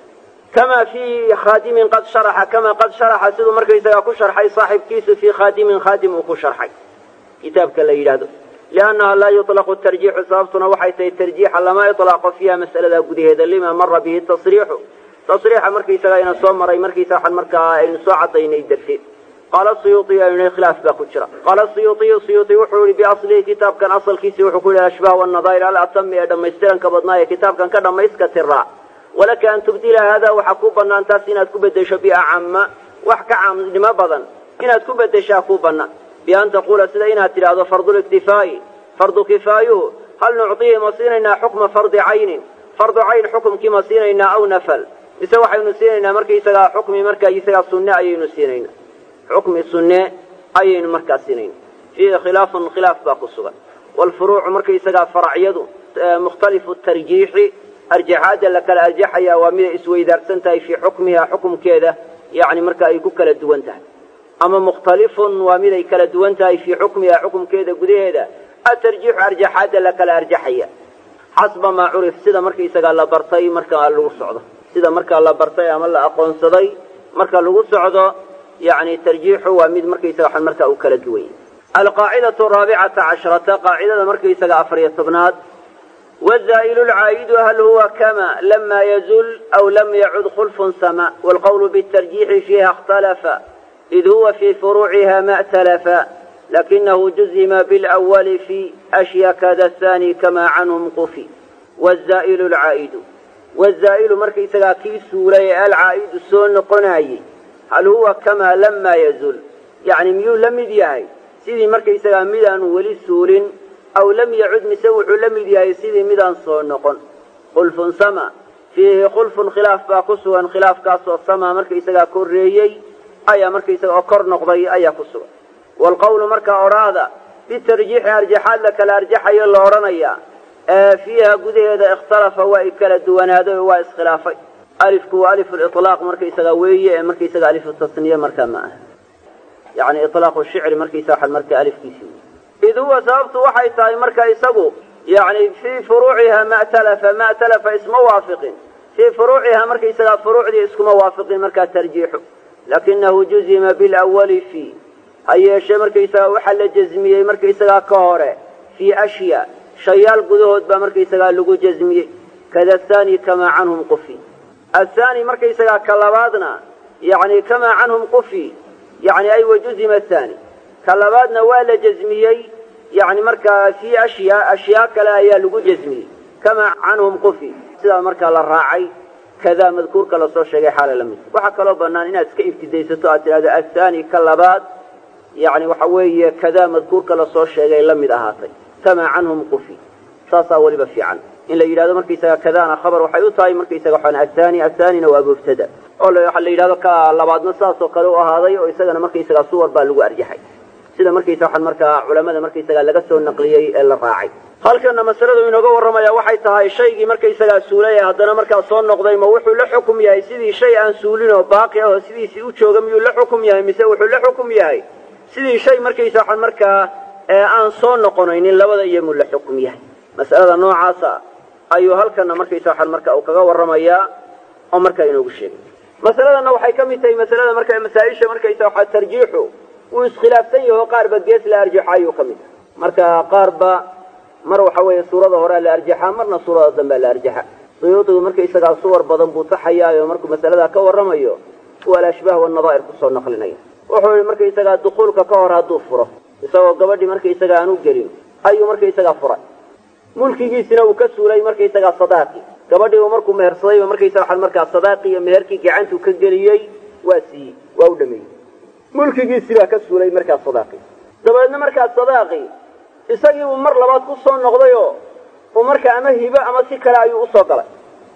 kama fii khaadimin qad sharaxa kama qad sharaxa siduu markaysagaa ku sharxay saaxibkiisu fii khaadimin khaadim uu ku sharxay kitaabka la yidhaahdo liannaha laa yuطlaqu tarjiixu sababtuna waxay tahay tarjiixa lama iطlaaqo fiiha mas'alada gudaheeda lima mara bihi tasriixu tasriixa markaysagaa ina soo maray markaysa waxaan markaa aynu soo cadaynay darteed qaala suyuuطiy aynu khilaaf baa ku jira qaala suyuuطiyu suyuuطi wuxuu yihi biaslihi kitaabkan asalkiisi wuxuu ku yihi ashbaah wanadaa'ir alatami ee dhammaystiranka badnaa ee kitaabkan ka dhammayska tiraa walaka an tubdila hada waxaa ku banaan taas inaad ku bedesho biacama wax ka caamnimo badan inaad ku bedeshaa ku banaan bian taquula sida inaad tidhaahdo farduliktifaa'i fardu kifaayuhu hal nucطihi ma siinaynaa xukma fardi caynin fardu cayn xukumkii ma siinaynaa aw nafal mise waxaynu siinaynaa markaysagaa xukmi markaisagaa sunne ayaynu siinaynaa xukmi sunne ayaynu markaa siinayna fiihi khilaafun khilaaf baa ku sugan waalfuruucu markaysagaa faracyadu mukhtalifu tarjiixi arjaxaadda la kala arjaxaya waa miday isweydaarsan tahay fii xukmiha xukumkeeda yacni marka ay ku kala duwan tahay ama mukhtalifun waa miday kala duwan tahay fii xukmiha xukumkeeda gudaheeda atarjiixu arjaxaadda la kala arjaxaya xasba maa curif sida markaysagaa la bartay markaa lagu socdo sida markaa la bartay ama la aqoonsaday marka lagu socdo yani tarjiixu waa mid markaysaga markaa uu kala duwan yahy alqaacidatu araabicata casharata qaacidada markaysaga afariyo tobnaad wazaa'ilu lcaa'idu hal huwa kama lama yazul aw lam yacud khulfun sama waalqawlu bitarjiixi fiiha ikhtalafa id huwa fii furuuciha ma talafa lakinahu juzima bilawali fi ashya kada thani kama canhum qufi wazaa'ilu lcaa'idu wazaa'ilu markaysagaa kii suulay ee alcaa'idu soo noqonaayey hal huwa kamaa lamaa yazul yacni miyuu la mid yahay sidii markaysagaa midaanu weli suulin aw lam yacud mise wuxuu la mid yahay sidii midaan soo noqon khulfun sama fiihi khulfun khilaaf baa ku sugan khilaafkaasoo sama markaysagaa korreeyey ayaa markaysaga oo kor noqday ayaa ku sugan waalqawlu markaa odhaahda bitarjiixi arjaxaad la kala arjaxayo la odhanayaa ee fiiha gudaheeda ikhtalafa waa i kala duwanaaday oo waa iskhilaafay alifku waa alifu liطlaaq markaysaga weeye ee markaysaga alifu tasniye markaa ma aha yani ilaaqu shicri markaysa waxaa marka alifkiisi wey id huwa sababtu waxay tahay marka isagu yani fii furuuciha ma talafa ma talafa isma waafiqin fii furuuciha markaysagaa furuucdii iskuma waafiqin markaa tarjiixu lakinahu juzima bilawali fii ha yeeshee markaysagaa waxaa la jazmiyey markaysagaa ka hore fii ashya shayaal gudahood baa markaysagaa lagu jazmiyey kada athani kamaa canhum qufi athani markaysagaa ka labaadna yani kamaa canhum qufi yani ay wajuzima athani ka labaadna waa la jazmiyey yani markaa fii ashyaa ashyaa kale ayaa lagu jazmiyey kamaa canhum qufi sidaa markaa la raacay kadaa madkuurka lasoo sheegay xaala la mid waxaa kaloo bannaan inaad iska ibtidaysato aad tidhahdo athani ka labaad yani waxa weeye kadaa madkuurka lasoo sheegay la mid ahaatay kamaa canhum qufi saasaa weliba fiican in la yidhahdo markaysaga kadaana khabar waxay u tahay markaysaga waxaan athani athanina waa mubtada oo waxaa la yidhahdo ka labaadna saasoo kale u ahaaday oo isagana markaysaga suwar baa lagu arjaxay sida markaysa waxaan markaa culamada markaysaga laga soo naqliyey ee la raacay halkana masaladu inooga warramaya waxay tahay shaygii markaysagaa suulay ee haddana markaa soo noqday ma wuxuu la xukum yahay sidii shay aan suulin oo baaqi ah oo sidiisii u jooga miyuu la xukum yahay mise wuxuu la xukum yahay sidii shay markaysa waxaan markaa aan soo noqonaynin labada iyomuu la xukum yahay mas'alada noocaasa ayuu halkana markaysa waxaan marka uu kaga warramayaa oo markaa inoogu sheegay masaladanna waxay ka mid tahay masalada marka masaa-isha markaysa waxaa tarjiixu wuu iskhilaafsan yaho qaarba gees la arjaxo ayuu ka mid tahay marka qaarba mar waxa weeye suurada horea la arjaxaa marna suurada dambea la arjaxa suyuudigu markaysagaa suwar badan buu taxayaayo markuu masaladaa ka warramayo kuwa alashbaah wanadaa'ir kusoo naqlinaya wuxuu yihi markaysagaa dukuulka ka hor hadduu furo isagoo gabadhii markaysaga aan u gelin ayuu markaysagaa furay mulkigiisina uu ka suulay markaysagaa sadaaqi gabadhii uu markuu mehersadayba markaysaga waxaa markaa sadaaqi iyo meherkii gacantuu ka geliyey waa siiyey waa u dhameeyey mulkigiisii baa ka suulay markaa sadaaqi dabeedna markaa sadaaqi isagii uu mar labaad ku soo noqdayoo uu markaa ama hibo ama si kale ayuu usoo galay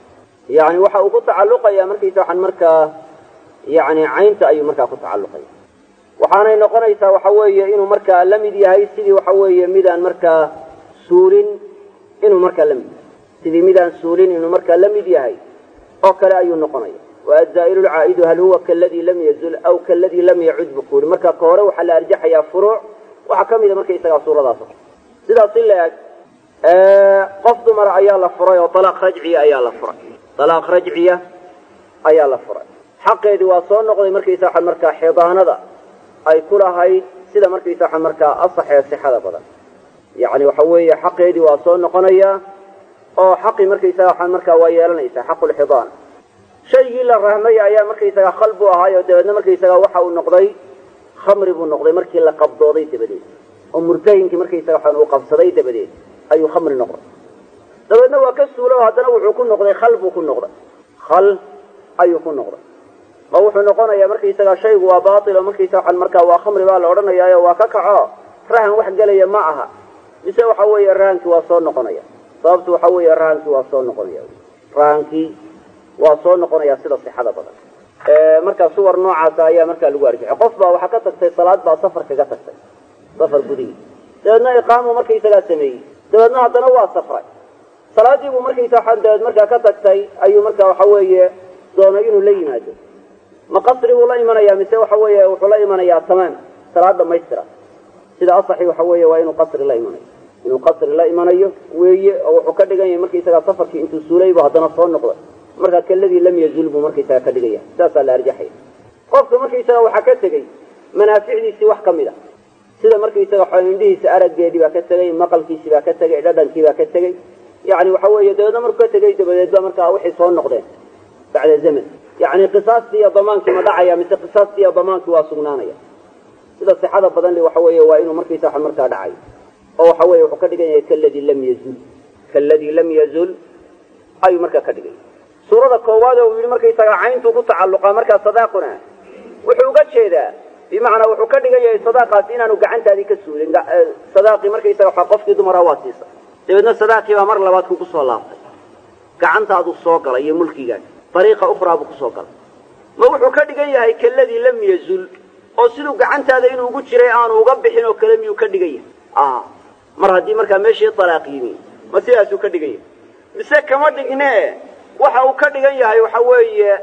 yani waxa uu ku tacalluqayaa markaysa waxaan markaa yani caynta ayuu markaa ku tacalluqaya waxaanay noqonaysaa waxa weeye inuu markaa la mid yahay sidii waxa weeye midaan markaa suulin inuu markaa la mid yahay sidii midaan suulin inuu markaa la mid yahay oo kale ayuu noqonaya waazaa'ilu lcaa'idu hal huwa kaladii lam yazul aw kaladii lam yacud buu ku yidhi marka ka hore waxaa la arjaxayaa furuuc waxaa ka mida markaysagaa suuradaas sidaas in la eg qof dumar ayaa la furay oo alaaq rajciya ayaa la furay alaaq rajciya ayaa la furay xaqeedii waa soo noqday markaysa waxaan markaa xidaanada ay ku lahayd sida markaysa waxaan markaa asaxee sixada badan yacni waxa weeye xaqeedii waa soo noqonayaa oo xaqii markaysaga waxaan markaa waa yeelanaysaa xaqulxidaana shaygii la rahmay ayaa markaysaga khal buu ahaayo dabeedna markaysaga waxa uu noqday khamri buu noqday markii la qabdooday dabadeed oo murtahinkii markaysaga waxaan uu qabsaday dabadeed ayuu khamri noqday dabeedna waa ka suula oo haddana wuxuu ku noqday khal buu ku noqday khal ayuu ku noqday oo wuxuu noqonayaa markaysaga shaygu waa baatil oo markaysa waxaan markaa waa khamri baa la odhanayaayo waa ka kaco rahan wax gelaya ma aha mise waxa weeye rahankii waa soo noqonaya sababtu waxa weeye rahankii waa soo noqonaya rahankii waa soo noqonaya sida sixada badan markaa suwar noocaasa ayaa markaa lagu arjixay qof baa waxaa ka tagtay salaad baa safar kaga tagtay safar gudihii dabeedna iqaamu markaysagaa sameeyey dabeedna haddana waa safray salaadii buu markaysa waxaan dabeed markaa ka tagtay ayuu markaa waxa weeye doonay inuu la yimaado ma qasri buu la imanayaa mise waxa weeye wuxuu la imanayaa tamaam salaad dhamaystira sida asaxi waxa weeye waa inuu qasri la imanayo inuu qasri la imanayo weeye oo wuxuu ka dhigan yahay markaysagaa safarkii intuu suulaybu haddana soo noqday markaa kaladii lam yazul buu markaysaga ka dhigaya saasaa la arjaxaya qofka markaysaga waxaa ka tegey manaaficdiisii wax ka mid a sida markaysaga waxa indhihiisa araggeedii baa ka tegey maqalkiisii baa ka tegey dhadhankii baa ka tegey yani waxa weeye dabeedna markuu ka tegey dabadeed ba markaa waxay soo noqdeen bacda zaman yani qisaastii iyo damaankii ma dhacaya mise qisaastii iyo damaankii waa sugnaanaya sida sixada badan li waxa weeye waa inuu markaysa wax markaa dhacayo oo waxa weye wuxuu ka dhigan yahay kaladii lam yazul kaladii lam yazul ayuu markaa ka dhigaya suurada koowaad oo uu yidhi markaysaga cayntuu ku tacalluqaa markaa sadaaquna wuxuu uga jeedaa bimacnaa wuxuu ka dhigan yahay sadaaqaasi inaanu gacantaadii ka suulin sadaaqii markaysaga waxa qofkii dumara waa siisa dabeedna sadaaqii baa mar labaad kugu soo laabtay gacantaaduu soo galay iyo mulkigaas dariiqa ukhraa buu kusoo galay ma wuxuu ka dhigan yahay kaladii lam yazul oo siduu gacantaada inuu ugu jiray aanu uga bixin oo kale miyuu ka dhigan yahay mar haddii markaa meeshii talaaq yimi ma sidaasuu ka dhigan yahay mise kama dhigne waxa uu ka dhigan yahay waxa weeye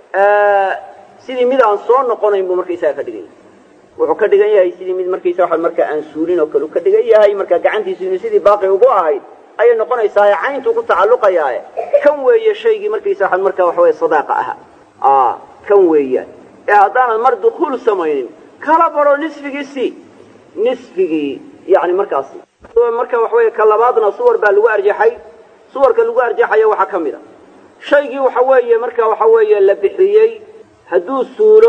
sidii mid aan soo noqonayn buu markaysaga ka dhigan yahay wuxuu ka dhigan yahay sidii mid markaysa waa markaa aan suulin oo kale u ka dhigan yahay markaa gacantiisu inuu sidii baaqi ugu ahayd ayay noqonaysaa cayntuu ku tacalluqayaa kan weeye shaygii markaysa waa markaa waxa weye sadaaqa aha kan weeyaan ee haddaanad mar dukuul samaynin kala baro nisfigiisi nisfigii yani markaasi marka waxa weye ka labaadna suwar baa lagu arjaxay suwarka lagu arjaxayo waxaa ka mid a shaygii waxa weeye marka waxa weeye la bixiyey hadduu suulo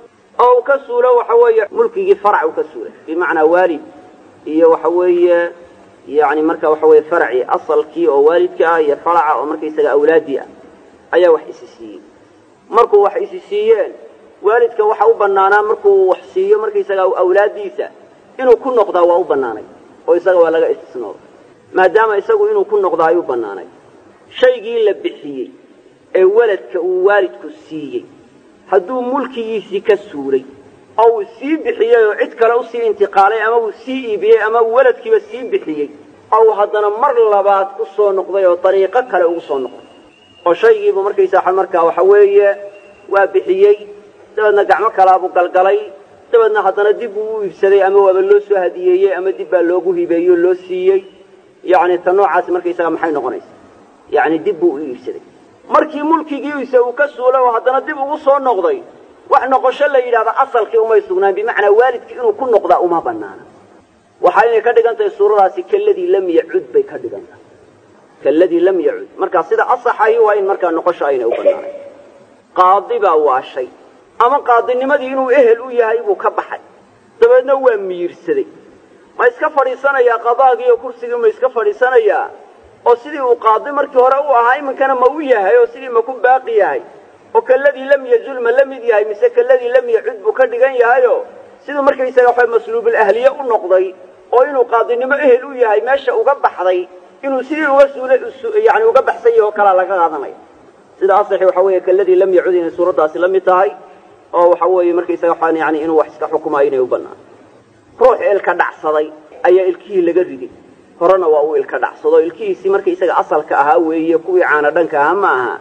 oo uu ka suulo waxa weeye mulkigii farac uu ka suulay bimacnaa waalid iyo waxa weeye yani marka waxa weye faracii asalkii oo waalidka ah iyo faraca oo markaysaga awlaadii ah ayaa wax isi siiyey markuu wax isi siiyeen waalidka waxa u banaanaa markuu wax siiyo markaysaga awlaaddiisa inuu ku noqdaa waa u banaanay oo isaga waa laga istisnooday maadaama isagu inuu ku noqdaa ayuu banaanay shaygii la bixiyey ee weladka uu waalidku siiyey hadduu mulkigiisii ka suulay oo uu sii bixiyey oo cid kale usii intiqaalay ama uu sii iibiyey ama uu weladkiiba sii bixiyey ou haddana mar labaad u soo noqday oo dariiqo kale ugu soo noqday oo shaygiibu markaysaa markaa waxa weeye waa bixiyey dabeedna gacmo kalaabuu galgalay dabeedna haddana dib buu u iibsaday ama waaba loo soo hadiyeeyey ama dib baa loogu hibeeyey oo loo siiyey yacni ta noocaasi markaysaga maxay noqonaysa yacni dib buu u iibsaday markii mulkigiisa uu ka suulay oo haddana dib ugu soo noqday wax noqosho la yidhahda asalkii umay sugnaan bimacnaa waalidkii inuu ku noqdaa uma banaana waxa inay ka dhigan tahay suuradaasi kaladii lam yacud bay ka dhigan tahay kaladii lam yacud markaa sida asaxahi waa in markaa noqosho aynay u banaanayn qaadi baa waashay ama qaadinimadii inuu ehel u yahay buu ka baxay dabeedna waa miirsaday ma iska fadhiisanayaa qadaagii oo kursigii ma iska fadhiisanayaa oo sidii uu qaadi markii hore u ahaa iminkana ma u yahay oo sidii ma ku baaqi yahay oo kaladii lam yazul ma la mid yahay mise kaladii lam yacud buu ka dhigan yahayo siduu markaysaga waxa masluubul ahliye u noqday oo inuu qaadinimo ehel u yahay meesha uga baxday inuu sidii uga suulay yani uga baxsan yahay oo kalaa laga qaadanaya sida asaxi waxa weeye kaladii lam yacud inay suuraddaasi la mid tahay oo waxa weeye markaysaga waxaan yani inuu wax iska xukumayo inay u bannaan ruux ilka dhacsaday ayaa ilkihii laga riday horena waa uu ilka dhacsado ilkihiisii markaysaga asalka ahaa weeye kuwii caana dhanka ahaa ma aha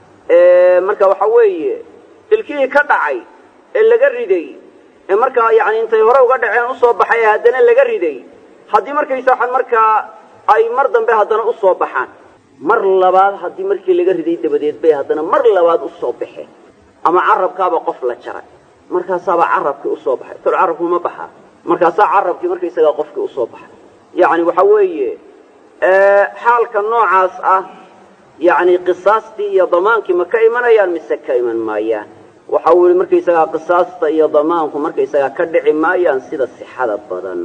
marka waxa weeye ilkihii ka dhacay ee laga riday ee markaa yani intay hore uga dhaceen usoo baxay ee haddana laga riday haddii markaysa waxaan markaa ay mar dambe haddana usoo baxaan mar labaad haddii markii laga riday dabadeed bay haddana mar labaad usoo baxeen ama carabkaaba qof la jaray markaasaaba carabkii usoo baxay tol carabku ma baxaa markaasaa carabkii markaysagaa qofkii usoo baxay yacni waxa weeye xaalka noocaas ah yacni qisaastii iyo damaankii ma ka imanayaan mise ka iman maayaan waxa uu yihi markaysagaa qisaasta iyo damaanku markaysagaa ka dhici maayaan sida sixada badan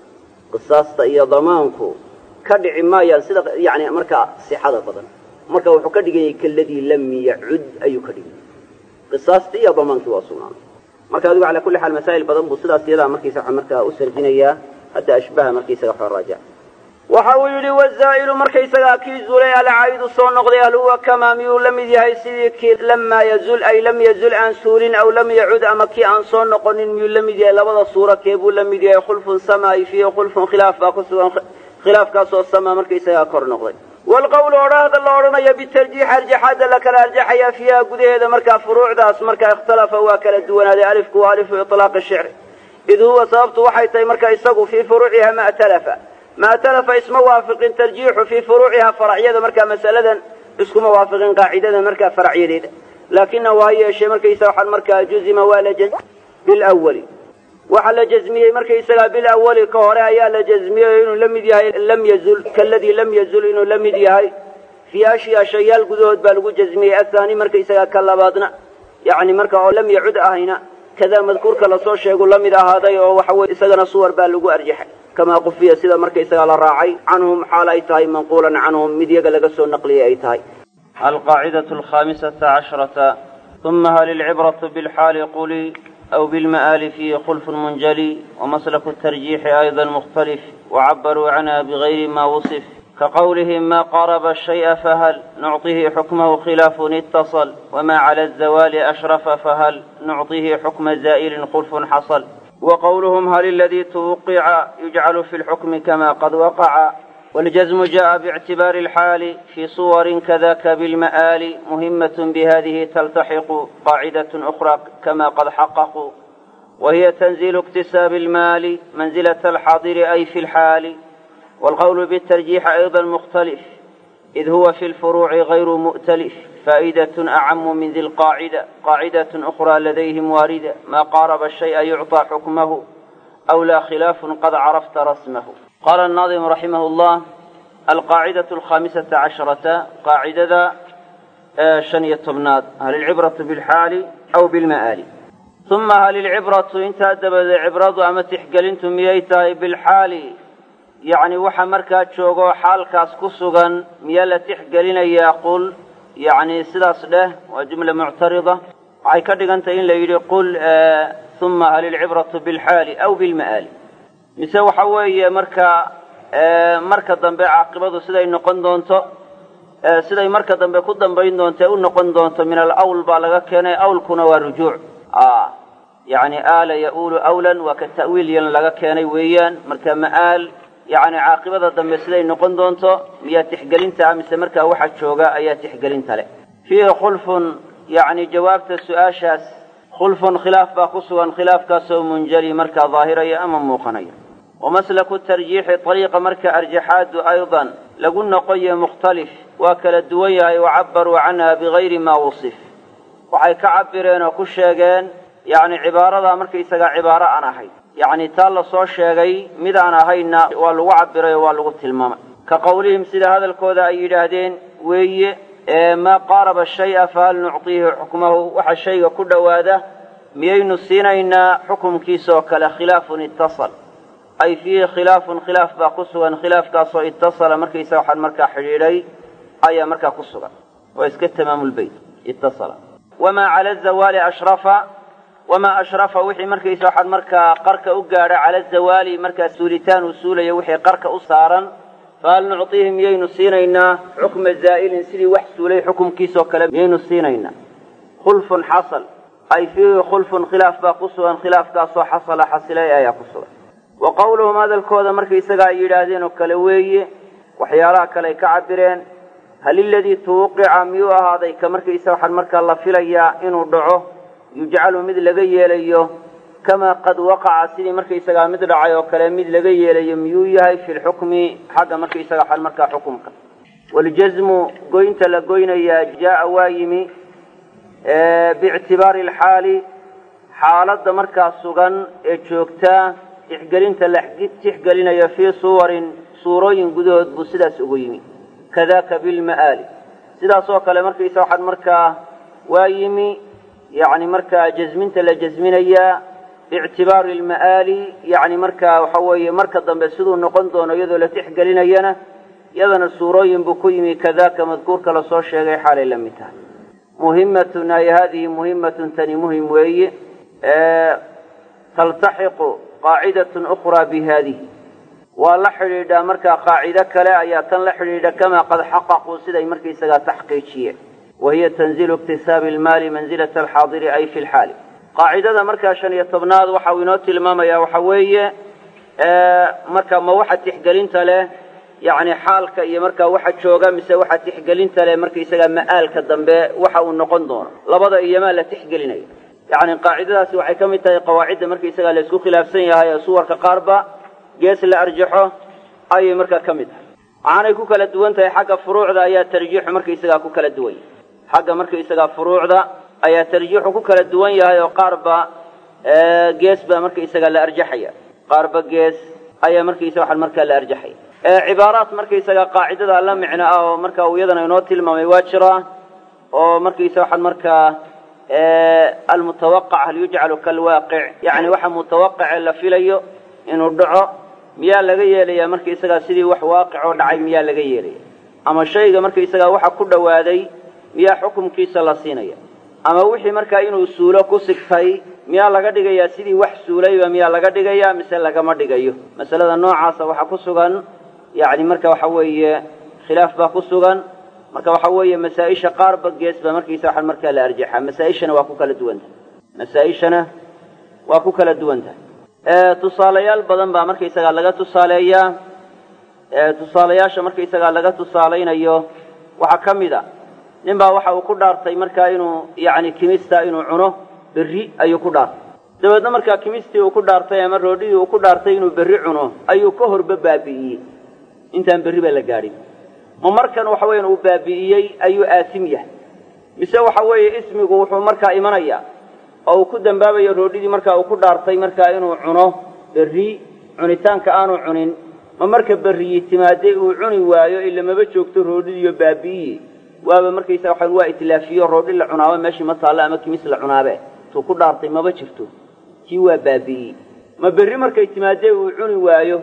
qisaasta iyo damaanku ka dhici maayaan sida yani markaa sixada badan marka wuxuu ka dhiganyay kaladii lam yacud ayuu ka dhiganyay qisaastii iyo damaankii waa sugnaan marka adigu calaa kulli xaal masaa'il badan buu sidaas iyadaa markaysa markaa u sarjinayaa hadda ashbaha markaysaga waxaa raajac waxa uu yidhi wazaa'ilu markaysagaa kii zulay alcaa'idu soo noqday hal huwa kamaa miyuu la mid yahay sidii kii lamaa yazul ay lam yazul aan suulin aw lam yacud ama kii aan soo noqonin miyuu la mid yahay labada suura kee buu la mid yahay khulfun samaa'i fiihi khulfun khilaaf baa ku sugan khilaafkaasoo samaa markaysagaa kor noqday waalqawlu odhaahda la odhanayo bitarjiix arjaxaadda la kala arjaxayaa fiiha gudaheeda markaa furuucdaas markaa ikhtalafa waa kala duwanaaday alifku waa alifu iطlaaqi shicri id huwa sababtu waxay tahay marka isagu fii furuuciha ma talafa ma talafa isma waafiqin tarjiixu fii furuuciha faracyada markaa masaladan iskuma waafiqin qaacidada markaa faracyadeeda laakina waa yeeshee markaysa waxaan markaa juzima waa la bilawali waxaa la jazmiyey markaysagaa bilawali ka hore ayaa la jazmiyey inuu la mid yahay lam yazul kaladii lam yazul inuu la mid yahay fii ashyaa shayaal gudahood baa lagu jazmiyey athaani markaysagaa ka labaadna yacni marka oo lam yacud ahayna kadaa madkuurka lasoo sheegu la mid ahaaday oo waxa weye isagana suwar baa lagu arjaxay kamaa qufiya sida markaysagaa la raacay canhum xaal ay tahay manquulan canhum mid yaga laga soo naqliyay ay tahay alqaacidatu alkhamisata cashrata uma hal ilcibratu bilxaali quli أو بالمآل فيه خلف منجلي ومسلك الترجيح أيضا مختلف وعبروا عنها بغير ما وصف كقولهم ما قارب الشيء فهل نعطيه حكمه خلاف اتصل وما على الزوال أشرف فهل نعطيه حكم زائل خلف حصل وقولهم هل الذي توقع يجعل في الحكم كما قد وقع والجزم جاء باعتبار الحال في صور كذاك بالمآل مهمة بهذه تلتحق قاعدة أخرى كما قد حققوا وهي تنزيل اكتساب المال منزلة الحاضر أي في الحال والقول بالترجيح أيضا مختلف إذ هو في الفروع غير مؤتلف فائدة أعم من ذي القاعدة قاعدة أخرى لديهم واردة ما قارب الشيء يعطى حكمه أو لا خلاف قد عرفت رسمه قال الناظم رحمه الله القاعدة الخامسة عشرة قاعدة شنية طبنات هل العبرة بالحال أو بالمآل ثم هل العبرة انت أدبد عبرة أما تحقلنتم مييتاي بالحال يعني وحا مركا شوغو حال كاس كسوغا ميالا تحقلين يقول يعني سلاس له وجملة معترضة عاي كدغنت إن ليدي قل آه ثم هل العبرة بالحال أو بالمآل mise waxa weeye marka marka dambe caaqibadu siday noqon doonto siday marka dambe ku dambayn doonto u noqon doonto min alawl baa laga keenay awlkuna waa rujuuc yani aala ya-uulu awlan waa ka ta'wiil yan laga keenay weeyaan marka ma'aal yani caaqibada dambe siday noqon doonto miyaa tixgelinta mise markaa waxa jooga ayaa tixgelinta leh fiihi khulfun yani jawaabta su-aashaas khulfun khilaaf baa ku sugan khilaafkaasoo munjali markaa daahiraya ama muuqanaya ومسلك الترجيح طريق مركة أرجحات أيضا لقلنا قي مختلف وكل الدوية وعبروا عنها بغير ما وصف وحي كعبرين وكشيغين يعني عبارة مركة إساقا عبارة أنا هاي يعني تالا صو شيغي ماذا أنا هاينا والو عبري والو تلمام كقولهم سيدا هذا الكودا أي جهدين وي ما قارب الشيء فهل نعطيه حكمه وحا الشيء كل واده ميين سينينا حكم كيسو كلا خلاف اتصل ay fiihi khilaafun khilaaf baa ku sugan khilaafkaasoo itasala markaysa waxaan markaa xidhiidhay ayaa markaa ku sugan waa iska tamaamulbeyt itasala wamaa cala zawaali ashrafa wamaa ashrafa wixii markaysa waxaan markaa qarka u gaadha cala zawaali markaa suulitaan uu suulaya wixii qarka u saaran fahal nucطiihi miyaynu siinaynaa xukma zaa'ilin sidii wax suulay xukumkiisoo kale miyaynu siinaynaa khulfun xasal ay fiihi khulfun khilaaf baa ku sugan khilaafkaasoo xasala xasilay ayaa ku sugan wa qowluhum hadalkooda markaysaga ay yidhaahdeen oo kale weeye waxyaalaha kale ay ka cabireen hal iladii tuwuqica miyuu ahaaday ka markaysa waxaan markaa la filayaa inuu dhaco yujcalu mid laga yeelayo kamaa qad waqaca sidii markaysagaa mid dhacay oo kale mid laga yeelayo miyuu yahay fi lxukmi xagga markaysaga waxaan markaa xukumka waljasmu goynta la goynayaa jaa waa yimi biictibaari alxaali xaaladda markaa sugan ee joogtaa tixgelinta la tixgelinayo fii suwarin suurooyin gudahood buu sidaas ugu yimi kadaka bilma'aali sidaas oo kale markaysa waxaan markaa waa yimi yacni markaa jasminta la jasminayaa biictibaari alma'aali yacni markaa waxa weeye marka dambe siduu noqon doono iyadoo la tixgelinayana iyadana suurooyin buu ku yimi kadaka madkuurka lasoo sheegay xaalay la mid tahay muhimatun ay hadihi muhimatun tani muhim weeye taltaxiqu qaacidatun ukhraa bi haadihi waa la xidhiidhaa markaa qaacido kale ayaa tan la xidhiidha kamaa qad xaqaquu siday markaysagaa taxqiijiyeen wa hiya tanzilu iktisaabi almaali manzilata alxaadiri ay fi lxaali qaacidada markaa shan iyo tobnaad waxa uu inoo tilmaamayaa waxa weeye marka ma waxa tixgelinta leh yacni xaalka iyo markaa waxa jooga mise waxa tixgelinta leh markaysagaa ma'aalka dambe waxa uu noqon doono labada iyomaa la tixgelinayo yacni qaacidadaasi waxay ka mid tahay qawaacidda markaysagaa la isku khilaafsan yahay ee suwarka qaarba gees la arjaxo ayay markaa ka mid tahay waxaanay ku kala duwan tahay xagga furuucda ayaa tarjiixu markaysagaa ku kala duwan yahay xagga markaysagaa furuucda ayaa tarjiixu ku kala duwan yahay oo qaarba gees baa markaysagaa la arjaxaya qaarba gees ayaa markaysa waxaan markaa la arjaxaya cibaaraat markaysagaa qaacidada la micno ah oo marka uu iyadana inoo tilmaamay waa jiraa oo markaysa waxaan markaa almutawaqac hal yujcalu kalwaaqic yacni waxa mutawaqace la filayo inuu dhaco miyaa laga yeelayaa markaysagaa sidii wax waaqic oo dhacay miyaa laga yeelaya ama shayga markaysagaa waxa ku dhowaaday miyaa xukumkiisa la siinaya ama wixii markaa inuu suulo ku sigtay miyaa laga dhigayaa sidii wax suulayba miyaa laga dhigayaa mise lagama dhigayo masalada noocaasa waxaa ku sugan yacni marka waxa weeye khilaaf baa ku sugan marka waxa weeye masaa-isha qaarba gees baa markaysa waxaan markaa la arjaxaa masaa-ishana waa ku kala duwan tahay masaa-ishana waa ku kala duwan tahay tusaalayaal badan baa markaysagaa laga tusaaleeyaa tusaalayaasha markaysagaa laga tusaalaynayo waxaa ka mid a nin baa waxa uu ku dhaartay markaa inuu yacni kimista inuu cuno berri ayuu ku dhaartay dabeedna markaa kimistii uu ku dhaartay ama roodhidii uu ku dhaartay inuu berri cuno ayuu ka horba baabi'iyey intaan berri ba la gaadhin ma markan waxa weeyaan uu baabi'iyey ayuu aasim yahay mise waxa weeye ismigu wuxuu markaa imanayaa oo uu ku dambaabayo roodhidii markaa uu ku dhaartay markaa inuu cuno berri cunitaanka aanu cunin ma marka berriyi timaadee uu cuni waayo ila maba joogto roodhidiiyo baabi'iye waaba markaysa waxaan waa itlaafiyo roodhi la cunaaba meeshii ma taallo ama kimis la cunaabe tuu ku dhaartay maba jirto kii waa baabi'iyey ma berri markay timaadee uu cuni waayo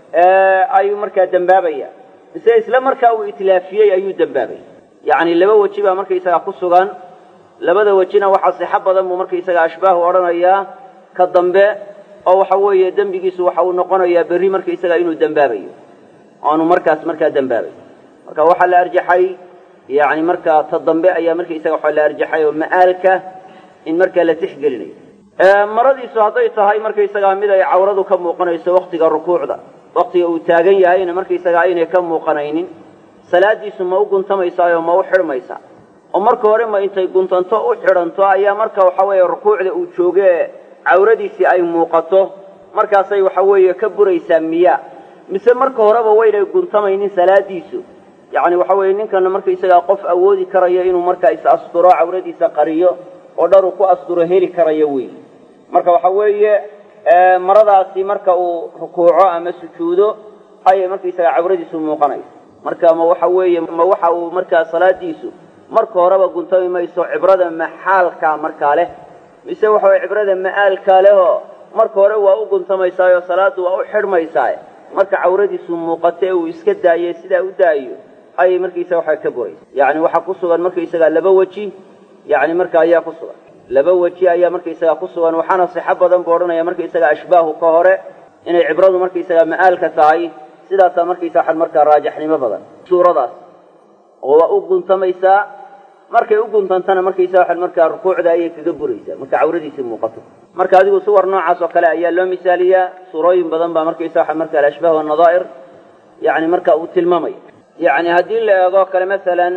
ayuu markaa dembaabaya mise isla markaa uu itlaafiyey ayuu dembaabaya yacni laba weji baa markaysagaa ku sugan labada wejina waxaa sixo badan buu markaysagaa ashbaahu odhanayaa ka dambe oo waxa weeye dembigiisu waxa uu noqonayaa berri markaysagaa inuu dembaabayo oanu markaas markaa dembaabayo marka waxaa la arjaxay yacni markaa ta dambe ayaa markaysaga waxaa la arjaxay oo ma'aalka in markaa la tixgelinayo maradiisu hadday tahay markaysagaa mid ay cawradu ka muuqanayso waktiga rukuucda waktiga uu taagan yahayna markaysagaa aynay ka muuqanaynin salaadiisu ma u guntamaysaa oo ma u xidhmaysaa oo marka hore ma intay guntanto u xidhanto ayaa marka waxa weeye rukuucda uu jooge cawradiisii ay muuqato markaasay waxa weeye ka buraysaa miyaa mise marka horeba waynay guntamaynin salaadiisu yacni waxa weeye ninkana markaysagaa qof awoodi karayo inuu markaa is asturo cawradiisa qariyo oo dhar uu ku asturo heli karayo wey marka waxa weeye maradaasi marka uu rukuuco ama sujuudo ayay markaysagaa cawradiisu muuqanaysa marka ma waxa weeye ma waxa uu markaa salaadiisu marka horeba guntami mayso cibrada maxaalka markaa leh mise waxa weye cibrada ma'aalkaa lehoo marka hore waa u guntamaysaayoo salaaddu waa u xidhmaysaa marka cawradiisu muuqato ee uu iska daaye sidaa u daayo ayay markaysaga waxaa ka buraysa yacni waxaa ku sugan markaysagaa laba weji yacni marka ayaa ku sugan laba weji ayaa markaysagaa ku sugan waxaana sixo badan buu odhanaya markaysaga ashbaahu ka hore inay cibradu markaysagaa ma'aalka tahay sidaasaa markaysa waxaan markaa raajaxnimo badan suuradaas oo waa u guntamaysaa markay u guntantana markaysa waxaan markaa rukuucda ayay kaga buraysaa marka cawradiisii muuqato marka adigu suwar noocaas oo kale ayaa loo misaaliyaa suurooyin badan baa markaysa waxaa marka alashbaah wanadaa'ir yacni marka uu tilmaamaya yacni haddii la eego kale masalan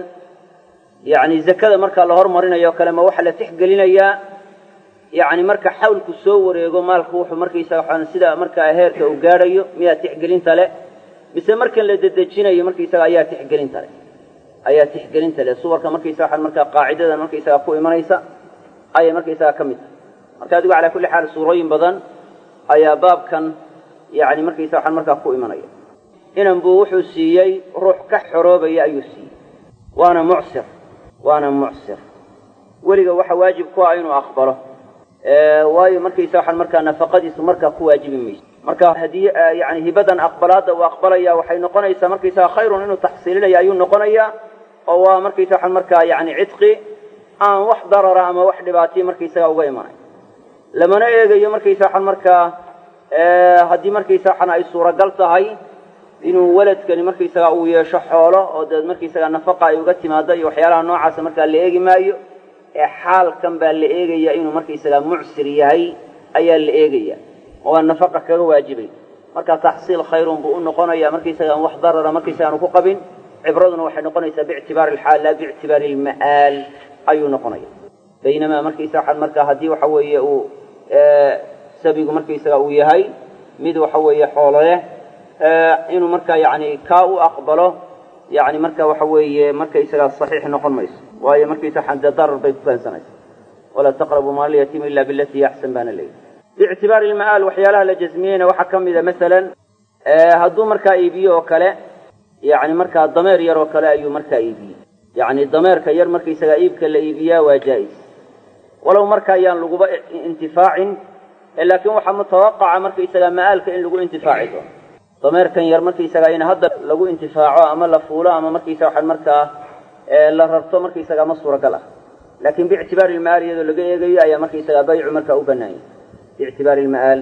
yacni zakada marka la hormarinayo kale ma waxaa la tixgelinayaa yacni marka xawlku soo wareego maalku wuxuu markaysa waxaan sida markaa heerka uu gaadhayo miyaa tixgelinta leh mise markan la dedejinayo markaysaga ayaa tixgelinta leh ayaa tixgelinta leh suwarka markaysaga waxaan markaa qaacidadan markaysaga ku imanaysa ayay markaysaga ka mid tahay marka adigu calaa kulli xaal suurooyin badan ayaa baabkan yani markaysaga waxaan markaa ku imanaya inan buu wuxuu siiyey ruux ka xoroobaya ayuu siiyey waana mucsir waana mucsir weliga waxa waajib ku ah inuu aqbalo waayo markaysa waxaan markaa nafaqadiisu markaa ku waajibi mayso marka haddii yani hibadan aqbalaadda uu aqbalaya waxay noqonaysaa markaysaga khayrun inuu taxsiilinaya ayuu noqonayaa oo waa markaysa waxaan markaa yani cidqi aan wax darara ama wax dhibaataya markaysaga uga imanay lamana eegayo markaysa waxaan markaa haddii markaysa waxaan ay suuragal tahay inuu waladkani markaysaga uu yeesho xoolo oo deed markaysaga nafaqa ay uga timaado iyo waxyaalaha noocaasa markaa la eegi maayo ee xaalkan baa la eegaya inuu markaysaga mucsir yahay ayaa la eegaya oo aan nafaqa kaga waajibay marka taxsiil khayrun buu u noqonaya markaysaga aan wax darara markaysaga aanu ku qabin cibraduna waxay noqonaysaa biictibaari alxaal laa biictibaari alma'aal ayuu noqonaya baynamaa markaysa waxaan markaa haddii waxa weeye uu sabigu markaysaga uu yahay mid waxa weeye xoolo leh inuu markaa yani kaa u aqbalo yani marka waxa weeye markaysagaa saxiix noqon mayso waayo markaysa xande darar bay ku keensanaysa walaa taqrabu maalyatiima ila bilatii yaxsan baana leeyahy biictibaari ilma'aal waxyaalaha la jasmiyeyna waxaa ka mida masalan hadduu markaa iibiyo oo kale yani markaa dameer yar oo kale ayuu markaa iibiyey yani dameerka yar markaysagaa iibka la iibiyaa waa jaa-is walow marka ayaan laguba intifaacin laakiin waxaa mutawaqaca markaysagaa ma'aalka in lagu intifaaci doono dameerkan yar markaysagaa in hadda lagu intifaaco ama la fuulo ama markaysaga waxaan markaa la rarto markaysagaa ma suuragal ah laakiin biictibaari ilma'aal iyadoo laga eegayo ayaa markaysagaa baycu markaa u banaanyay biictibaari ilma'aal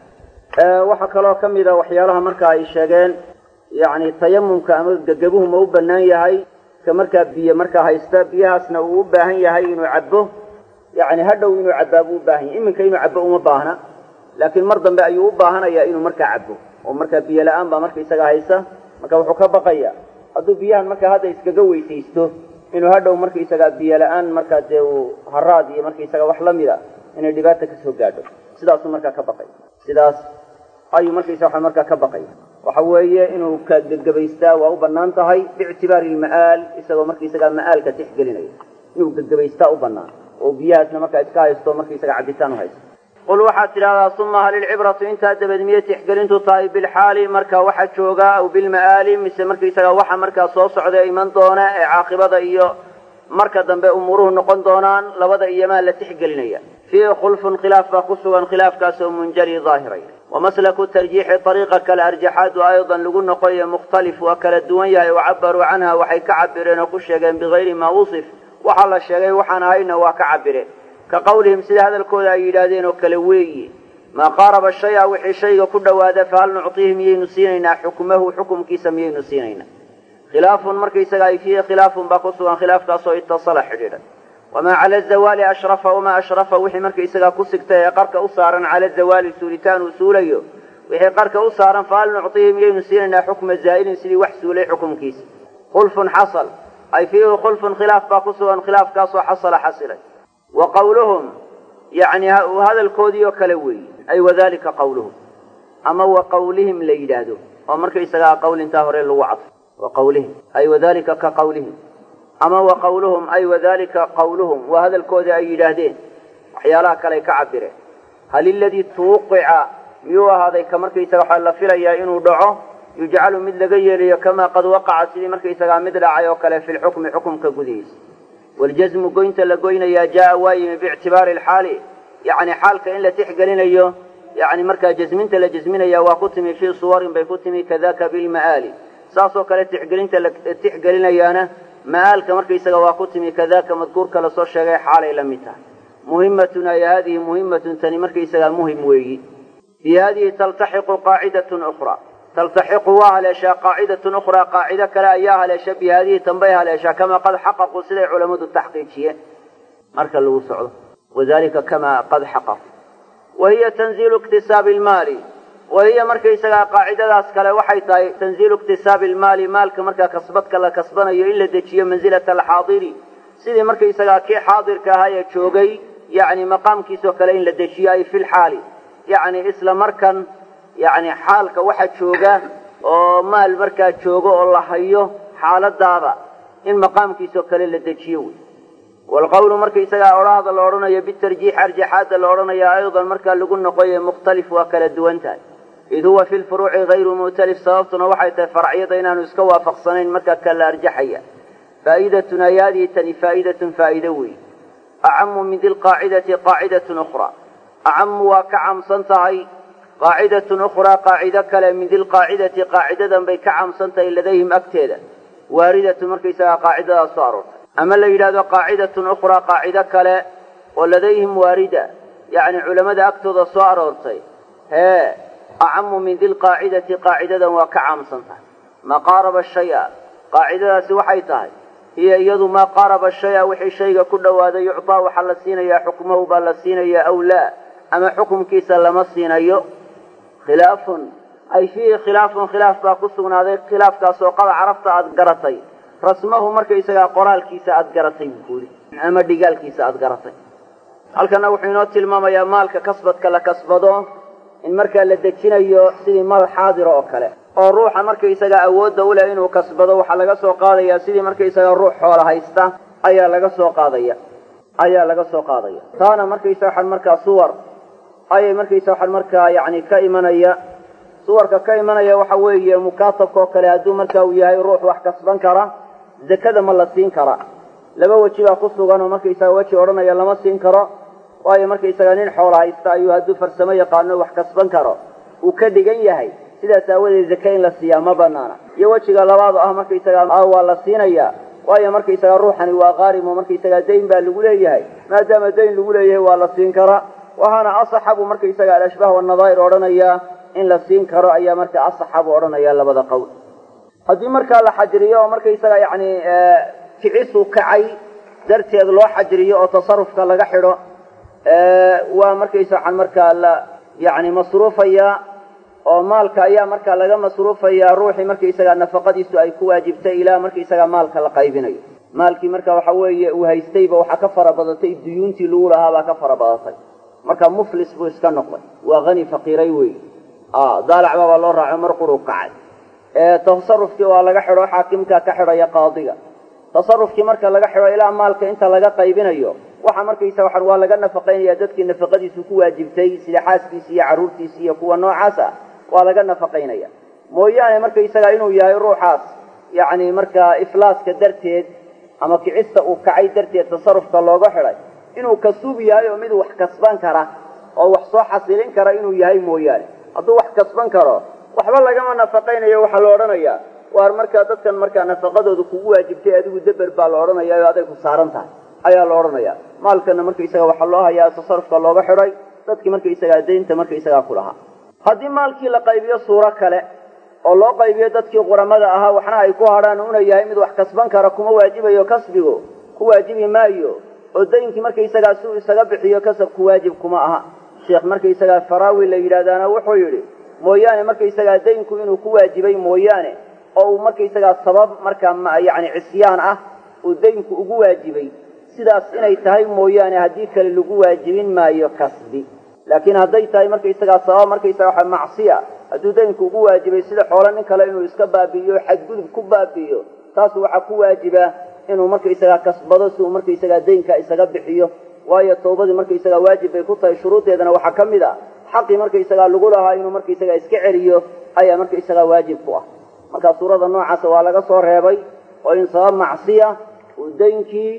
waxaa kaloo ka mida waxyaalaha marka ay sheegeen yani tayamumka ama gegebuhu ma u bannaan yahay ka markaa biyo markaa haysta biyahaasna uu u baahan yahay inuu cabbo yani hadhow inuu cabbaa buu u baahan yahay iminka inuu cabbo uma baahna laakiin mar dambe ayuu u baahanaya inuu markaa cabbo oo markaa biyo la-aan baa markaysaga haysa marka wuxuu ka baqaya hadduu biyahan markaa hadda iskaga weysaysto inuu hadhow markaysagaa biyo la-aan markaa dee uu haraad iyo markaysaga wax la mida inay dhibaata kasoo gaadho sidaasuu markaa ka baqay sidaas ayuu markaysa waxa markaa ka baqaya waxa weeye inuu ka gegebaystaa waa u bannaan tahay biictibaari ilma'aal isagoo markaysagaa ma'aalka tixgelinaya inuu gegebaystaa u bannaan oo biyahaasna markaa iska haysto markaysaga cabitaan u haysto qul waxaad tidhahdaa uma hal ilcibratu intaa dabeed miyay tixgelintu tahay bilxaali marka waxa jooga aw bilma'aali mise markaysaga waxa markaa soo socda iman doona ee caaqibada iyo marka dambe umuuruhu noqon doonaan labada iyomaa la tixgelinaya fiihi khulfun khilaaf baa ku sugan khilaafkaasoo munjali daahiray wamaslaku tarjiixi ariiqa kale arjaxaadu aydan lagu noqoyo mukhtalif waa kala duwan yahay wacabaruu canha waxay ka cabireen oo ku sheegeen bigayri maa wusif waxaa la sheegay waxaan ahayna waa ka cabireen ka qawlihim sida hadalkooda ay yidhaahdeen oo kale weeye maa qaaraba shaya wixii shayga ku dhowaada fahal nuctiihi miyaynu siinaynaa xukmahu xukumkiisa miyaynu siinaynaa khilaafun markaysaga ay fiihi khilaafun baa ku sugan khilaafkaasoo itasala xidhiidhay wamaa cala zawaali ashrafa wamaa ashrafa wixii markaysagaa ku sigtay ee qarka u saaran cala zawaali suulitaan uu suulayo wixii qarka u saaran fahal nuctiihi miyaynu siinaynaa xukma zaa'ilin sidii wax suulay xukumkiisa khulfun xasal ay fiihi khulfun khilaaf baa ku sugan khilaafkaasoo xasala xasilay wa qawluhum yani hadalkoodii oo kale weeye ay wadalika qawluhum ama wa qawlihim la yidhaahdo oo markaysagaa qawlintaa hore lagu cadfo wa qawlihim ay wadalika ka qawlihim ama wa qawluhum ay wadalika qawluhum waa hadalkoodii ay yidhaahdeen waxyaalaha kale ay ka cabireen hal iladii tuuqica miyuu ahaaday ka markaysaga waxaa la filayaa inuu dhaco yujcalu mid laga yeelayo kamaa qad waqaca sidii markaysagaa mid dhacay oo kale fi lxukmi xukumka gudihiisa waljasmu goynta la goynayaa jaa waa yimi biictibaari alxaali yani xaalka in la tixgelinayo yani markaa jasminta la jasminaya waa ku timi fii suwarin bay ku timi kadaka bilma'aali saasoo kale tixgelinta la tixgelinayaana ma'aalka markaysaga waa ku timi kadaka madkuurka lasoo sheegay xaalay la mid tahay muhimatun ay haadihi muhimatun tani markaysagaa muhim weeyi bi haadihi taltaxiqu qaacidatun ukhraa taltaxiqu waa haleeshaa qaacidatun ukhraa qaacido kale ayaa haleesha bi haadihi tanbay haleeshaa kamaa qad xaqaquu siday culammadu taxqiijiyeen marka lagu socdo wadalika kamaa qad xaqaqu wa hiya tanziilu iktisaabi ilmaali wa hiya markaysagaa qaacidadaas kale waxay tahay tanziilu iktisaabi ilmaali maalka markaa kasbadka la kasbanayo in la dejiyo mansilata alxaadiri sidii markaysagaa kii xaadirka ahaa ee joogay yani maqaamkiisoo kale in la dejiyo ay fi lxaali yani isla markan yani xaalka waxa jooga oo maal markaa joogo oo la hayo xaaladaada in maqaamkiisoo kale la dejiyo wey waalqawlu markaysagaa odhahda la odhanayo bitarjiix arjaxaadda la odhanaya aydan markaa lagu noqoye mukhtalif waa kala duwan tahay id huwa fi lfuruuci hayru mu'talif sababtuna waxay tahay faracyada inaanu iska waafaqsanayn markaa kala arjaxaya faa'idatun ayaadii tani faa'idatun faa'ido wey acamu min dilqaacidati qaacidatun ukhraa acamu waa ka camsan tahay qaacidatun ukhraa qaacido kale min dilqaacidati qaacidadan bay ka camsan tahay ladayhim agteeda waaridatu markaysagaa qaacidadaas soo aroortay ama la yidhahdo qaacidatun ukhraa qaacido kale oo ladayhim waarida yacni culammada agtooda soo aroortay hee acamu min dilqaacidati qaacidadan waa ka caamsan tahay maa qaaraba shaya qaacidadaasi waxay tahay hiya iyadu maa qaaraba shaya wixii shayga ku dhowaaday yuctaa waxaa la siinayaa xukmahu baa la siinayaa aw laa ama xukumkiisa lama siinayo khilaafun ay fiihi khilaafun khilaaf baa ku sugnaaday khilaafkaasoo qada carabta aada garatay rasmahu markaysagaa qoraalkiisa aada garatay buuri ama dhigaalkiisa aada garatay halkana wuxuu inoo tilmaamayaa maalka kasbadka la kasbado in markaa la dejinayo sidii maal xaadira oo kale oo ruuxa markaysagaa awoodda u leh inuu kasbado waxaa laga soo qaadayaa sidii markaysagaa ruux xoola haysta ayaa laga soo qaadaya ayaa laga soo qaadaya taana markaysa waxaan markaa suwar ayay markaysa waxaan markaa yacni ka imanaya suwarka ka imanaya waxa weeye mukaatabka oo kale hadduu marka uu yahay ruux wax kasban kara zakada ma la siin kara laba weji baa ku sugan oo markaysaga weji odhanaya lama siin karo waayo markaysaga nin xoola haysta ayuu hadduu farsamo yaqaano wax kasban karo uu ka dhigan yahay sidaas aawadeed zake in la siiyaa ma banaana iyo wejiga labaad oo ah markaysaga waa la siinayaa waayo markaysaga ruuxani waa qaarimo markaysaga dayn baa lagu leeyahay maadaama dayn lagu leeyahay waa la siin karaa waxaana asaxa buu markaysaga alashbaah wanadaa'ir odhanayaa in la siin karo ayaa marka asaxa buu odhanayaa labada qowl haddii markaa la xajiriyo oo markaysaga yacni kicisu kacay darteed loo xajiriyo oo tasarufka laga xidho waa markaysa waxaan markaa la yacni masruufayaa oo maalka ayaa markaa laga masruufayaa ruuxii markaysaga nafaqadiisu ay ku waajibtay ilaa markaysaga maalka la qaybinayo maalkii marka waxa weeye uu haystayba waxaa ka fara badatay duyuuntii lagu lahaabaa ka fara badatay marka muflis buu iska noqday waa hani faqiiray wey daalacba baa loo raaco mar quruu kacay tasarufkii waa laga xidho xaakimka ka xidhaya qaadiga tasarufkii marka laga xidho ilaa maalka inta laga qaybinayo waxa markaysa waxaan waa laga nafaqaynaya dadkii nafaqadiisu ku waajibtay sida xaaskiisi iyo carruurtiisi iyo kuwa noocaas ah waa laga nafaqaynaya mooyaane markaysaga inuu yahay ruuxaas yacni markaa iflaaska darteed ama kicista uu kacay darteed tasarufka looga xidhay inuu kasuub yahay oo mid wax kasban kara oo wax soo xasilin kara inuu yahay mooyaane hadduu wax kasban karo waxba lagama nafaqaynayo waxaa la odhanayaa waar markaa dadkan markaa nafaqadooda kugu waajibtay adigu deber baa la odhanaya oo aday ku saaran tahay ayaa la odhanaya maalkana markaysaga waxaa loo hayaa tasarufka looga xidhay dadkii markaysagaa daynta markaysagaa ku lahaa haddii maalkii la qaybiyo suuro kale oo loo qaybiyo dadkii quramada ahaa waxna ay ku hadhaan una yahay mid wax kasban kara kuma waajibayo kasbigu ku waajibi maayo oo daynkii markaysagaa si uu isaga bixiyo kasabku waajib kuma aha sheekh markaysagaa faraawi la yidhahdaana wuxuu yidhi mooyaane markaysagaa daynku inuu ku waajibay mooyaane oo uu markaysagaa sabab markaa yacni cisyaan ah uu daynku ugu waajibay sidaas inay tahay mooyaane haddii kale lagu waajibin maayo kasbi laakiin hadday tahay markaysagaa sabab markaysaga waxa macsiya hadduu daynku ugu waajibay sida xoolo nin kale inuu iska baabi'iyo xadgudub ku baabi'iyo taas waxaa ku waajiba inuu markaysagaa kasbado si uu markaysagaa daynka isaga bixiyo waayo tawbadii markaysagaa waajib bay ku tahay shuruuddeedana waxaa ka mid a xaqii markaysagaa lagu lahaa inuu markaysagaa iska celiyo ayaa markaysagaa waajib ku ah marka suurada noocaasa waa laga soo reebay oo in sabab macsiya uu daynkii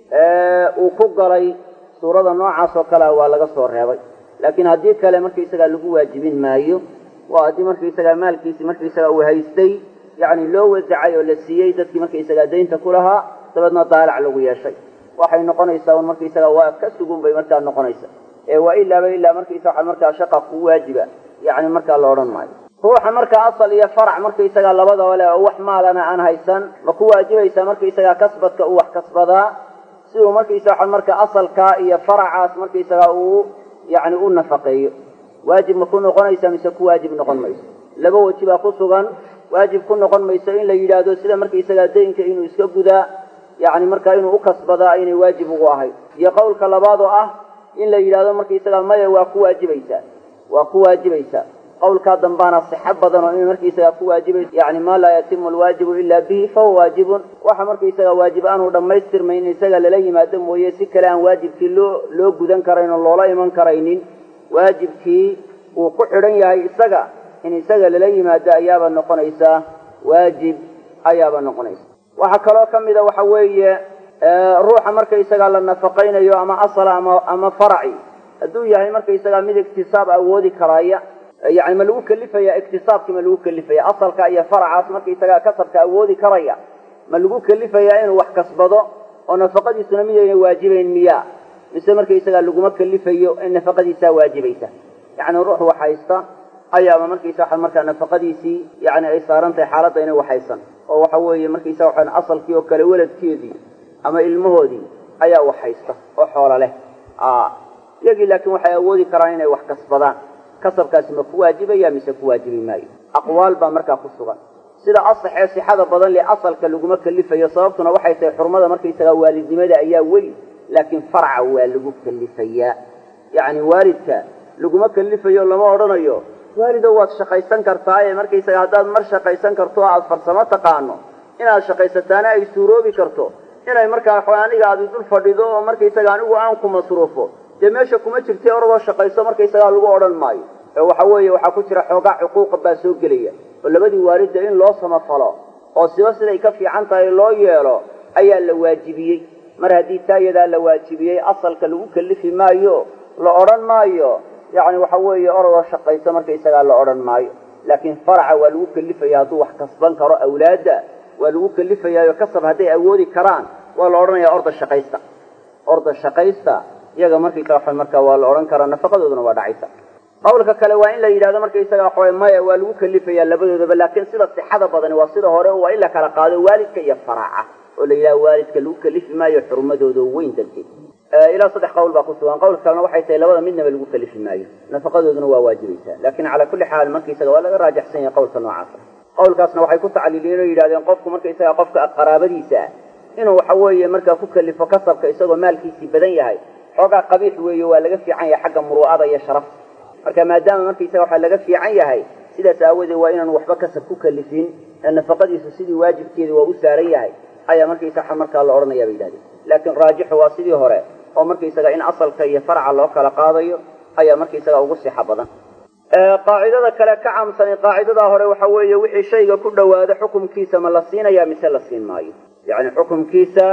uu ku galay suurada noocaas oo kalea waa laga soo reebay laakiin haddii kale markaysagaa lagu waajibin maayo waa haddii markaysagaa maalkiisi markaysagaa uu haystay yacni loo wasacay oo la siiyey dadkii markaysagaa daynta ku lahaa dabeedna daalac lagu yeeshay waxay noqonaysaa un markaysagaa waa ka sugun bay markaa noqonaysa ee waa ilaaba ilaa markaysa waxa markaa shaqa ku waajiba yacni markaa la odhan maayo ruuxa markaa asal iyo farac markaysagaa labadaba leh oo wax maalana aan haysan ma ku waajibaysaa markaysagaa kasbadka uu wax kasbadaa si uu markaysa waxa markaa asalkaa iyo faracaas markaysagaa uu yacni u nafaqeeyo waajib ma ku noqonaysa mise ku waajib noqon mayso laba weji baa ku sugan waajib ku noqon mayso in la yidhaahdo sida markaysagaa daynka inuu iska gudaa yacni markaa inuu u kasbadaa aynay waajib ugu ahayn iyo qowlka labaad oo ah in la yidhahdo markaysagaa maya waa ku waajibaysaa waa ku waajibaysaa qawlkaa dambaana sixo badan oo in markaysaga ku waajibayso yani maa laa yatimu alwaajibu ilaa bihi fahuwa waajibun waxa markaysaga waajib aanu dhammaystirmayn in isaga lala yimaado mooye si kale aan waajibkii loo loo gudan karayn oo loola iman karaynin waajibkii uu ku xidhan yahay isaga in isaga lala yimaado ayaaba noqonaysaa waajib ayaaba noqonaysa waxaa kaloo ka mida waxa weeye ruuxa markaysaga la nafaqaynayo ama asala ama ama faraci hadduu yahay markaysaga mid iktisaab awoodi karaya yani ma lagu kelifaya iktisaabkii ma lagu kelifaya asalka iyo faracaas markaysaga kasabka awoodi karaya ma lagu kelifaya inuu wax kasbado oo nafaqadiisuna midayna waajibayn miya mise markaysaga laguma kelifayo in nafaqadiisaa waajibaysa yani ruux waxhaysta ayaaba markaysa markaa nafaqadiisii yani ay saaran tahay xaaladda inay waxaysan oo waxa weeye markaysa waxaan asalkii oo kale weladkeedii ama ilmahoodii ayaa waxhaysta oo xoolo leh iyagii laakiin waxay awoodi karaan inay wax kasbadaan kasabkaasi ma ku waajibaya mise ku waajibi maayo aqwaal baa markaa ku sugan sida asaxee sixada badan le asalka laguma kelifayo sababtuna waxay tahay xurmada markaysaga waalidnimada ayaa weyn laakiin farca waa lagu kelifayaa yacni waalidka laguma kelifayo lama odhanayo waalido waad shaqaysan kartaaye markaysaga haddaad mar shaqaysan karto oo aada farsamo taqaano inaad shaqaysataana ay suuroobi karto inay markaa aniga aadi dul fadhido oo markaysaga anigu aan ku masruufo dee meesha kuma jirtay oradoo shaqayso markaysagaa lagu odhan maayo ee waxa weeye waxaa ku jira xoogaa xuquuqa baa soo gelaya oo labadii waalidda in loo samafalo oo siba siday ka fiican tahay loo yeelo ayaa la waajibiyey mar haddii taa iyadaa la waajibiyey asalka lagu kelifi maayo la odhan maayo yacni waxa weeye oradoo shaqayso markaysagaa la odhan maayo laakiin faraca waa lagu kelifaya hadduu wax kasban karo awlaadda waa lagu kelifayaayo kasab hadday awoodi karaan waa la odhanaya orda shaqaysta orda shaqaysta iyaga markaysaga markaa waa la odhan karaa nafaqadooduna waa dhacaysa qawlka kale waa in la yidhahdo markaysaga waxawe maya waa lagu kelifayaa labadoodaba laakiin sida sixada badani waa sida hore waa in la kala qaado waalidka iyo faraca oo la yidhahdo waalidka lagu kelifi maayo xurmadooda weyn darteed ilaa saddex qawl baa ku sugan qawlka kalena waxay tahay labada midnaba lagu kelifi maayo nafaqadooduna waa waajibaysaa laakiin calaa kulli xaal markaysaga waa laga raajaxsan yahay qawlka noocaasa qawlkaasna waxay ku tacliiliyeen oo yidhahdeen qofku markaysaga qofka qaraabadiisa ah inuu waxa weeye markaa ku kelifo kasabka isagoo maalkiisii badan yahay xoogaa qabiix weeye waa laga fiican yahay xagga muru'ada iyo sharafta marka maadaama markaysaga waxaa laga fiican yahay sidaas aawadeed waa inaanu waxba kasab ku kelifin ee nafaqadiisu sidii waajibkeeda waa u saaran yahay ayaa markaysaga markaa la odhanaya bay yidhahdeen laakiin raajixu waa sidii hore oo markaysaga in asalka iyo farca loo kala qaadayo ayaa markaysaga ugu sixa badan qaacidada kale ka caamsani qaacidadaa hore waxa weeye wixii shayga ku dhowaado xukumkiisa ma la siinayaa mise la siin maayo yacni xukumkiisa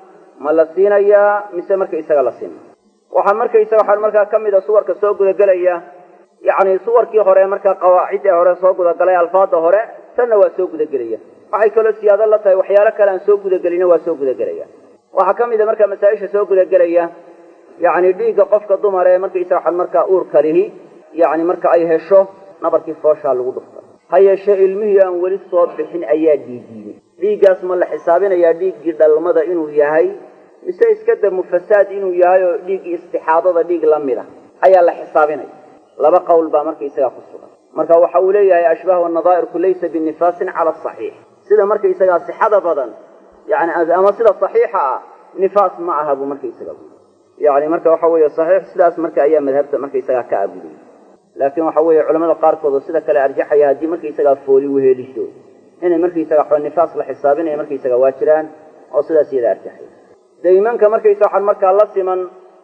ma la siinayaa mise markaysaga la siin maayo waxaa markaysaga waxaa markaa ka mid a suwarka soo gudagelaya yacni suwarkii hore markaa qawaacidda hore soo gudagalay alfaada hore tanna waa soo gudagelaya waxay kaloo siyaado la tahay waxyaalo kale aan soo gudagelina waa soo gudagelaya waxaa ka mid a markaa masaa-isha soo gudagelaya yacni dhiigga qofka dumar ee markaysaga waxaa markaa uurka lihi yacni marka ay hesho nabarkii fooshaa lagu dhufta ha yeeshee ilmihii aan weli soo bixin ayaa dhiigiiyey dhiiggaas ma la xisaabinayaa dhiiggii dhalmada inuu yahay mise iska da mufasaad inuu yahay oo dhiiggii istixaadada dhiig la mid a ayaa la xisaabinaya laba qowl baa markaysagaa ku sugan marka waxa uu leeyahay ashbaahu nadaa'irku laysa binifaasin cala asaxiix sida markaysagaa sixada badan yani ama sida saxiixa ah nifaas ma aha buu markaysaga yani marka waxa weeye saxiix sidaas marka ayaa madhabta markaysagaa ka abudiyey laakiin waxa weeye culamada qaarkood oo sida kale arjaxaya haddii markaysagaa fooli weheeliso inay markaysaga xo nifaas la xisaabinaya markaysaga waa jiraan oo sidaas iyada arjaxay daymanka markaysa waxaan markaa la siman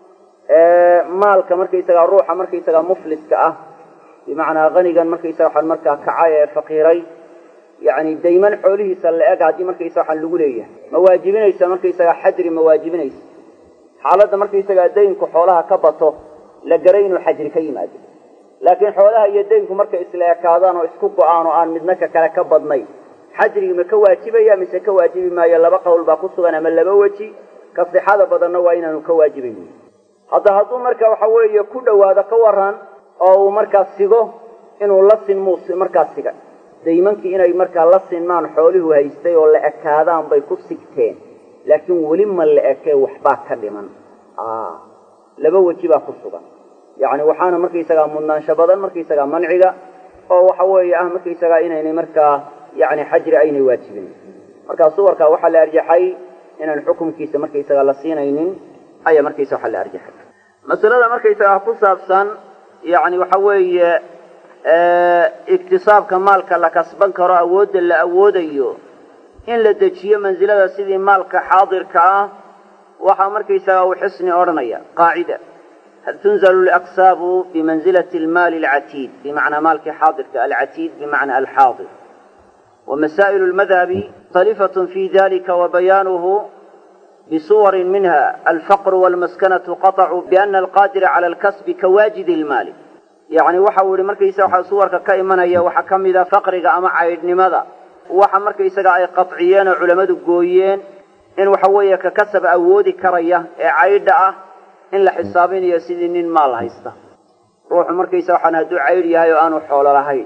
maalka markaysaga ruuxa markaysaga mufliska ah bimacnaa hanigan markaysaga waxaan markaa kacay ee faqiiray yani dayman xoolihiisa la eg haddii markaysa waxaan lagu leeyahay ma waajibinaysa markaysaga xajri ma waajibinaysa xaaladda markaysagaa daynku xoolaha ka bato la garay inuu xajri ka yimaado laakiin xoolaha iyo daynku markay isla ekaadaan oo isku go-aan oo aan midna ka kale ka badnay xajrigi ma ka waajibaya mise ka waajibi maayo laba qowl baa ku sugan ama laba weji ka sixada badanna waa inaanu ka waajibayn hadda hadduu marka waxa weeye ku dhowaado ka waran oo uu markaa sigo inuu la sinmuu markaa sigay daymankii inay markaa la sinmaan xoolihu haystay oo la ekaadaan bay ku sigteen laakiin weli ma la ekee waxbaa ka dhiman laba weji baa ku sugan yacni waxaana markaysagaa mudnaansho badan markaysagaa manciga oo waxa weeye ah markaysagaa inaynay markaa yani xajri aynay waajibin markaa suwarkaa waxaa la arjaxay inaan xukumkiisa markaysaga la siinaynin ayaa markaysa waxaa la arjaxay masalada markaysagaa ku saabsan yani waxa weeye iktisaabka maalka la kasban karo awoodda la awoodayo in la dejiyo mansilada sidii maalka xaadirka ah waxaa markaysaga uu xisni odhanaya qaacida hal tunzalu laqsaabu bimanzilati almaali alcatiid bimacnaa maalkii xaadirka alcatiid bimacna alxaadir ومسائل المذهب مختلفة في ذلك وبيانه بصور منها الفقر والمسكنة قطع بأن القادر على الكسب كواجد المال يعني waxa uu yihi markaysa waxa suwarka ka imanaya waxa ka mid a faqriga ama caydhnimada waxa markaysaga ay qadciyeen oo culammadu gooyeen in waxa weeye ka kasab awoodi karaya ee caydha ah in la xisaabinayo sidii nin maal haysta ruuxu markaysa waxaan hadduu caydh yahay oo aanu xoolo lahayn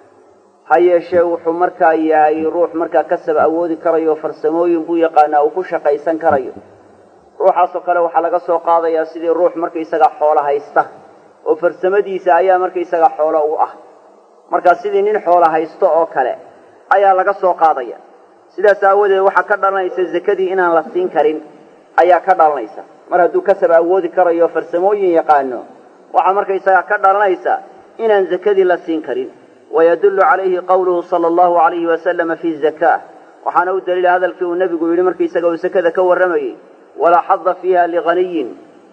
ha yeeshee wuxuu markaa yahay ruux markaa kasab awoodi karayo farsamooyin buu yaqaanaa uu ku shaqaysan karayo ruuxaasoo kale waxaa laga soo qaadayaa sidii ruux markaysaga xoolo haysta oo farsamadiisa ayaa markaysaga xoolo u ah markaa sidii nin xoolo haysto oo kale ayaa laga soo qaadaya sidaas aawadeed waxaa ka dhalanaysa zakadii inaan la siin karin ayaa ka dhalanaysa mar hadduu kasab awoodi karayo farsamooyin yaqaano waxaa markaysaga ka dhalanaysa inaan zakadii la siin karin wayadullu calayhi qawluhu sala allahu alayhi wasalama fi zaka waxaana u daliila hadalkii uu nebigu yidhi markaisaga uu sakada ka warramayey walaa xada fiiha lighaniyin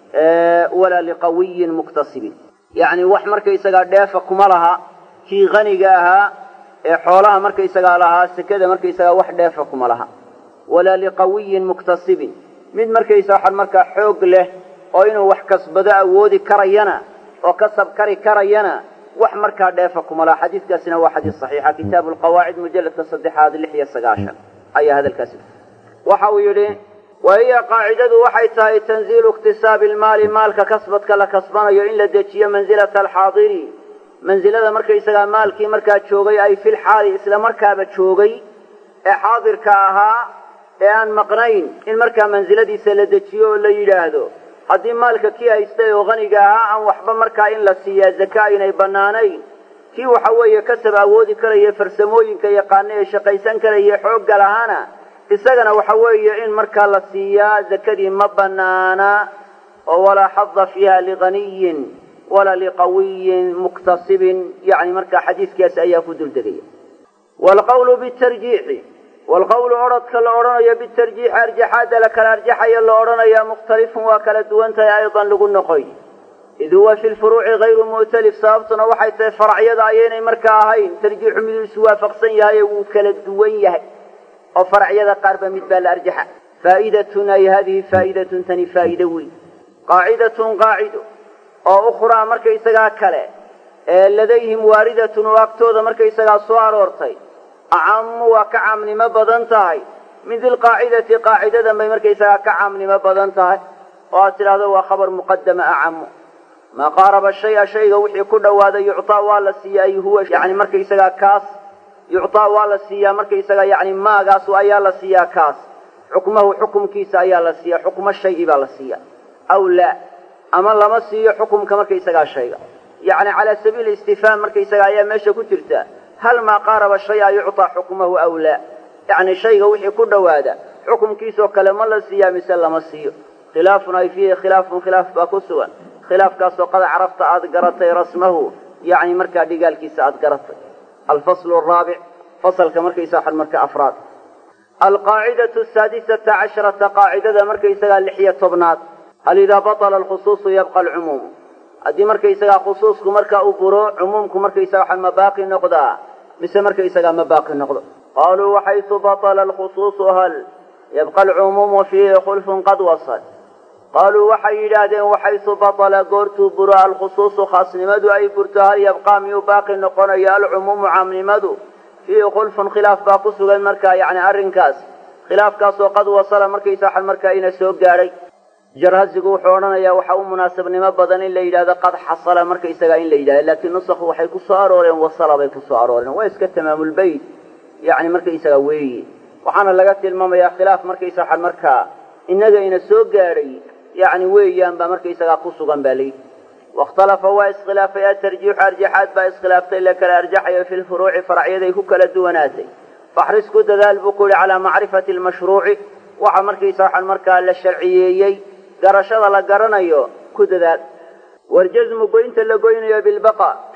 walaa liqawiyin muktasibin yacni wax markaysagaa dheefa kuma laha kii haniga ahaa ee xoolaha markaysagaa lahaa sekada markaysagaa wax dheefa kuma laha walaa liqawiyin muktasibin mid markaysa waxaan markaa xoog leh oo inuu wax kasbado awoodi karayana oo kasab kari karayana wax markaa dheefa kuma laha xadiiskaasina waa xadiis saxiixa kitaabu lqawaacid mujalladka saddexaad lix iyo sagaashan ayaa hadalkaasi waxa uu yidhi wa hiya qaacidadu waxay tahay tanziilu iktisaabi lmaali maalka kasbadka la kasbanayo in la dejiyo mansilata alxaadiri mansilada markaysagaa maalkii markaa joogay ay fil xaali isla markaaba joogay ee xaadirka ahaa ee aan maqnayn in markaa mansiladiisa la dejiyo oo la yidhaahdo haddii maalka kii haystay oo haniga ahaa aan waxba markaa in la siiyaa zaka aynay bannaanayn kii waxa weeye kasab awoodi karaya farsamooyinka yaqaana ee shaqaysan karaya xoogga lahaana isagana waxa weeye in markaa la siiyaa zakadii ma bannaana oo walaa xada fiiha lighaniyin walaa liqawiyin muktasibin yani markaa xadiiskaasi ayaa ku duldegaya waalqawlu bitarjiixi waalqawlu odrhodka la odhanayo bitarjiixi arjaxaadda la kala arjaxayo la odhanaya mukhtalifun waa kala duwan tahay aydan lagu noqoy id huwa fi lfuruuci hayru mu'talif sababtuna waxay tahay faracyada ayaynay markaa ahayn tarjiixu miduu iswaafaqsan yahay wuu kala duwan yahay oo faracyada qaarba mid baa la arjaxa faa'idatun ay hadihi faa'idatun tani faa'ido weyn qaacidatun qaacido oo ukhraa markaysagaa kale ee ladayhim waaridatun oo agtooda markaysagaa soo aroortay acamu waa ka caamnimo badan tahay min dilqaacidati qaacidadan bay markaysagaa ka caamnimo badan tahay oo aad tidhaahdo waa khabar muqadama acamu maa qaaraba shaya shayga wixii ku dhawaaday yuctaa waa la siiya ay huwa yani markaysagaa kaas yuctaa waa la siiyaa markaysagaa yani maagaas ayaa la siiyaa kaas xukmahu xukumkiisa ayaa la siiya xukmo shayi baa la siiya aw laa ama lama siiyo xukumka markaysagaa shayga yacni calaa sabiili istifhaam markaysaga ayaa meesha ku jirta hal maa qaaraba shaya yuctaa xukmahu aw laa yacni shayga wixii ku dhowaada xukumkiisoo kale ma la siiyaa mise lama siiyo khilaafun ay fiihi khilaafun khilaaf baa ku sugan khilaafkaasoo qad carafta aada garatay rasmahu yacni markaa dhigaalkiisa aada garatay alfaslu araabic fasalka markaysa waxan marka afraad alqaacidatu asaadisata casharata qaacidada markaysagaa lixiyo tobnaad hal idaa batala alkhusuusu yabqa alcumuumu haddii markaysagaa khusuusku marka uu buro cumuumku markaysaga waxan ma baaqi noqdaa mise markaysagaa ma baaqi noqdo qaaluu waxaysu batala alkhusuusu hal yabqa alcumuumu fiihi khulfun qad wasal qaaluu waxay yidhaahdeen waxaysu batala goortuu buro alkhusuusu khaasnimadu ay burto hal yabqaa miyuu baaqi noqonayo alcumuumu caamnimadu fiihi khulfun khilaaf baa ku sugan markaa yacni arrinkaas khilaafkaasoo qad wasala markaysa waxan markaa ina soo gaadhay jarhasigu wuxuu odhanayaa waxa u munaasabnimo badan in la yidhahdo qad xasala markaysagaa in la yidhahdo laakiin nusakhu waxay ku soo arooreen wasala bay ku soo arooreen waa iska tamaamulbeyt yacni markaysagaa weeye waxaana laga tilmaamayaa khilaaf markaysa waxan markaa innaga ina soo gaadhay yacni weeyaan baa markaysagaa ku sugan baa layidhi wakhtalafa waa iskhilaafay atarjiixu arjaxaad baa iskhilaaftay la kala arjaxayo fi lfuruuci faracyaday ku kala duwanaatay faxris ku dadaal buu ku yihi calaa macrifati almashruuci waxa markaysa waxaan markaa la sharciyeeyey garashada la garanayo ku dadaal warjasmu goynta la goynayo bilbaqa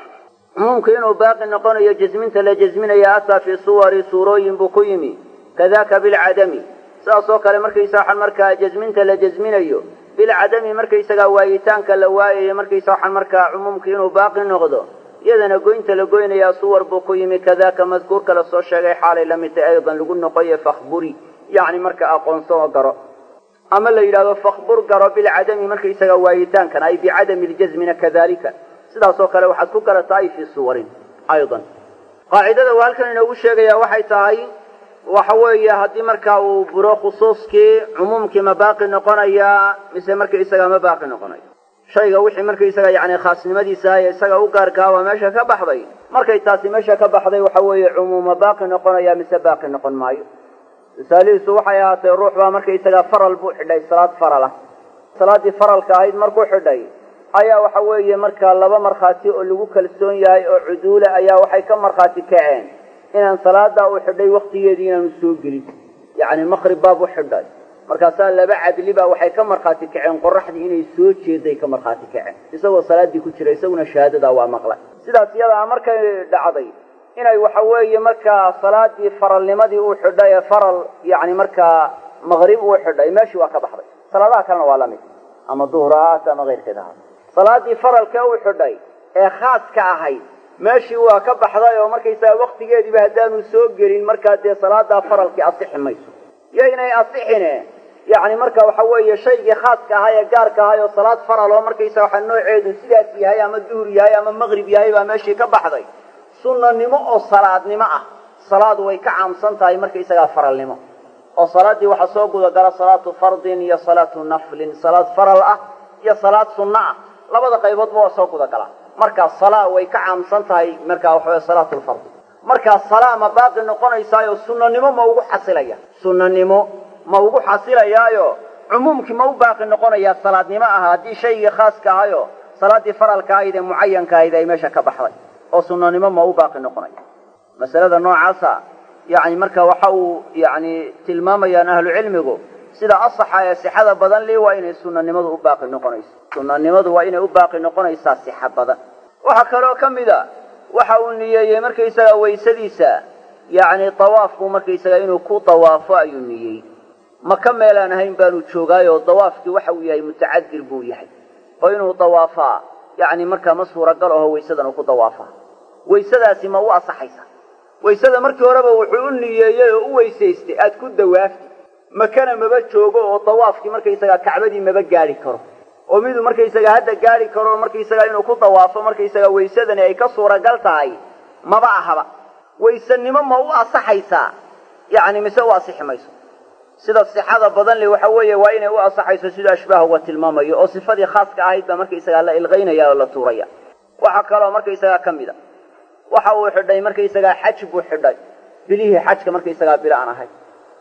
cumuumku inuu baaqi noqonayo jasminta la jasminaya ataa fii suwari suurooyin buu ku yimi kadaka bilcadami sidaas oo kale markaysa waxaan markaa jasminta la jasminayo bilcadami markaysagaa waayitaanka la waayayo markaysa waxaan markaa cumuumka inuu baaqi noqdo iyadana goynta la goynayaa suwar buu ku yimi kadaka madkuurka la soo sheegay xaalay la mid tahay aydan lagu noqoye fakhburi yacni marka aqoonso oo garo ama la yidhahdo fakhbur garo bilcadami markaysaga waayitaankan ay bicadami ljasmina kadalika sidaas oo kale waxaad ku garataa ay fii suwarin aydan qaacidada uu halkan inoogu sheegaya waxay tahay waxa weeye haddii markaa uu buro khusuuskii cumuumkii ma baaqi noqonayaa mise markaisaga ma baaqi noqonayo shayga wixii markaisaga yani khaasnimadiisa ee isaga u gaarkaa waa meesha ka baxday markay taasi meesha ka baxday waxa weeye cumuuma baaqi noqonaya mise baaqi noqon maayo tusaalihiisu waxay ahaatay ruux baa markaisaga faral buu xidhay salaad faral ah salaaddii faralka ahayd markuu xidhay ayaa waxa weeye markaa laba markhaati oo lagu kalsoon yahay oo cuduula ayaa waxay ka markhaati kaceen inaan salaadaa uu xidhay waktigeedii inaanu soo gelin yacni maqrib baab u xidhay markaasaa laba cadli baa waxay ka markhaati kaceen qoraxdii inay soo jeeday ka markhaati kaceen isagoo salaaddii ku jira isaguna shahaadadaa waa maqlay sidaas iyadaa markay dhacday inay waxa weeye markaa salaadii faralnimadii uu xidhay ee faral yacni markaa maqrib uu xidhay meeshii waa ka baxday salaadaha kalena waa la mid ama duhur ha ahaato ama keyrkeeda ha salaadii faralka uu xidhay ee khaaska ahayd meeshii waa ka baxday oo markaysaga waktigeediiba haddaanu soo gelin markaa dee salaadaa faralkii asixi mayso iyo inay asixine yacni marka waxa weeye shaygii khaaska ahaa ee gaarka ahay oo salaad faral oo markaysaga waxa nooceedu sidaas yahay ama duhur yahay ama maqrib yahay baa meeshii ka baxday sunnanimo oo salaadnimo ah salaadu way ka caamsan tahay markaysagaa faralnimo oo salaaddii waxaa soo gudagala salaatu fardin iyo salaatu naflin salaad faral ah iyo salaad sunno ah labada qayboodba waa soo gudagala markaa salaa way ka caamsan tahay markaa waxaweye salaatu lfardi markaa salaa ma baaqi noqonaysaayo sunnanimo ma ugu xasilaya sunnanimo ma ugu xasilayaayo cumuumkii ma u baaqi noqonayaa salaadnimo aha haddii shaygii khaaska ahayo salaaddii faralka ahayd ee mucayanka ahayd ay meesha ka baxday oo sunnanimo ma u baaqi noqonaya masalada noocaasa yani marka waxa uu yani tilmaamayaan ahlu cilmigu sida asaxa ee sixada badan li waa inay sunanimadu u baaqi noqonayso sunanimadu waa inay u baaqi noqonaysaa sixa badan waxaa kaloo ka mid a waxa uu niyeeyey markaysaga waysadiisa yani dawaafku markaysaga inuu ku dawaafo ayuu niyeeyey maka meelaan ahayn baanu joogaayo dawaafkii waxa uu yahay mutacadir buu yahay oo inuu dawaafaa yani markaa ma suuragal aho waysadan uu ku dawaafaa waysadaasi ma u asaxaysa waysada markii horeba wuxuu u niyeeyey oo u weysaystay aad ku dawaafti makana maba joogo oo dawaafkii markaysagaa kacbadii maba gaadhi karo oo miduu markaysaga hadda gaadhi karo markaysaga inuu ku dawaafo markaysaga waysadani ay ka suuragal tahay maba ahaba waysanimo ma u asaxaysaa yacni mise u asixi mayso sida sixada badan le waxa weeye waa inay u asaxayso siduu ashbaah uga tilmaamayo oo sifadii khaaska ahayd baa markaysagaa la ilqaynaya oo la tuuraya waxaa kaloo markaysagaa ka mid a waxa uu xidhay markaysagaa xaj buu xidhay bilihii xajka markaysagaa bil aan ahay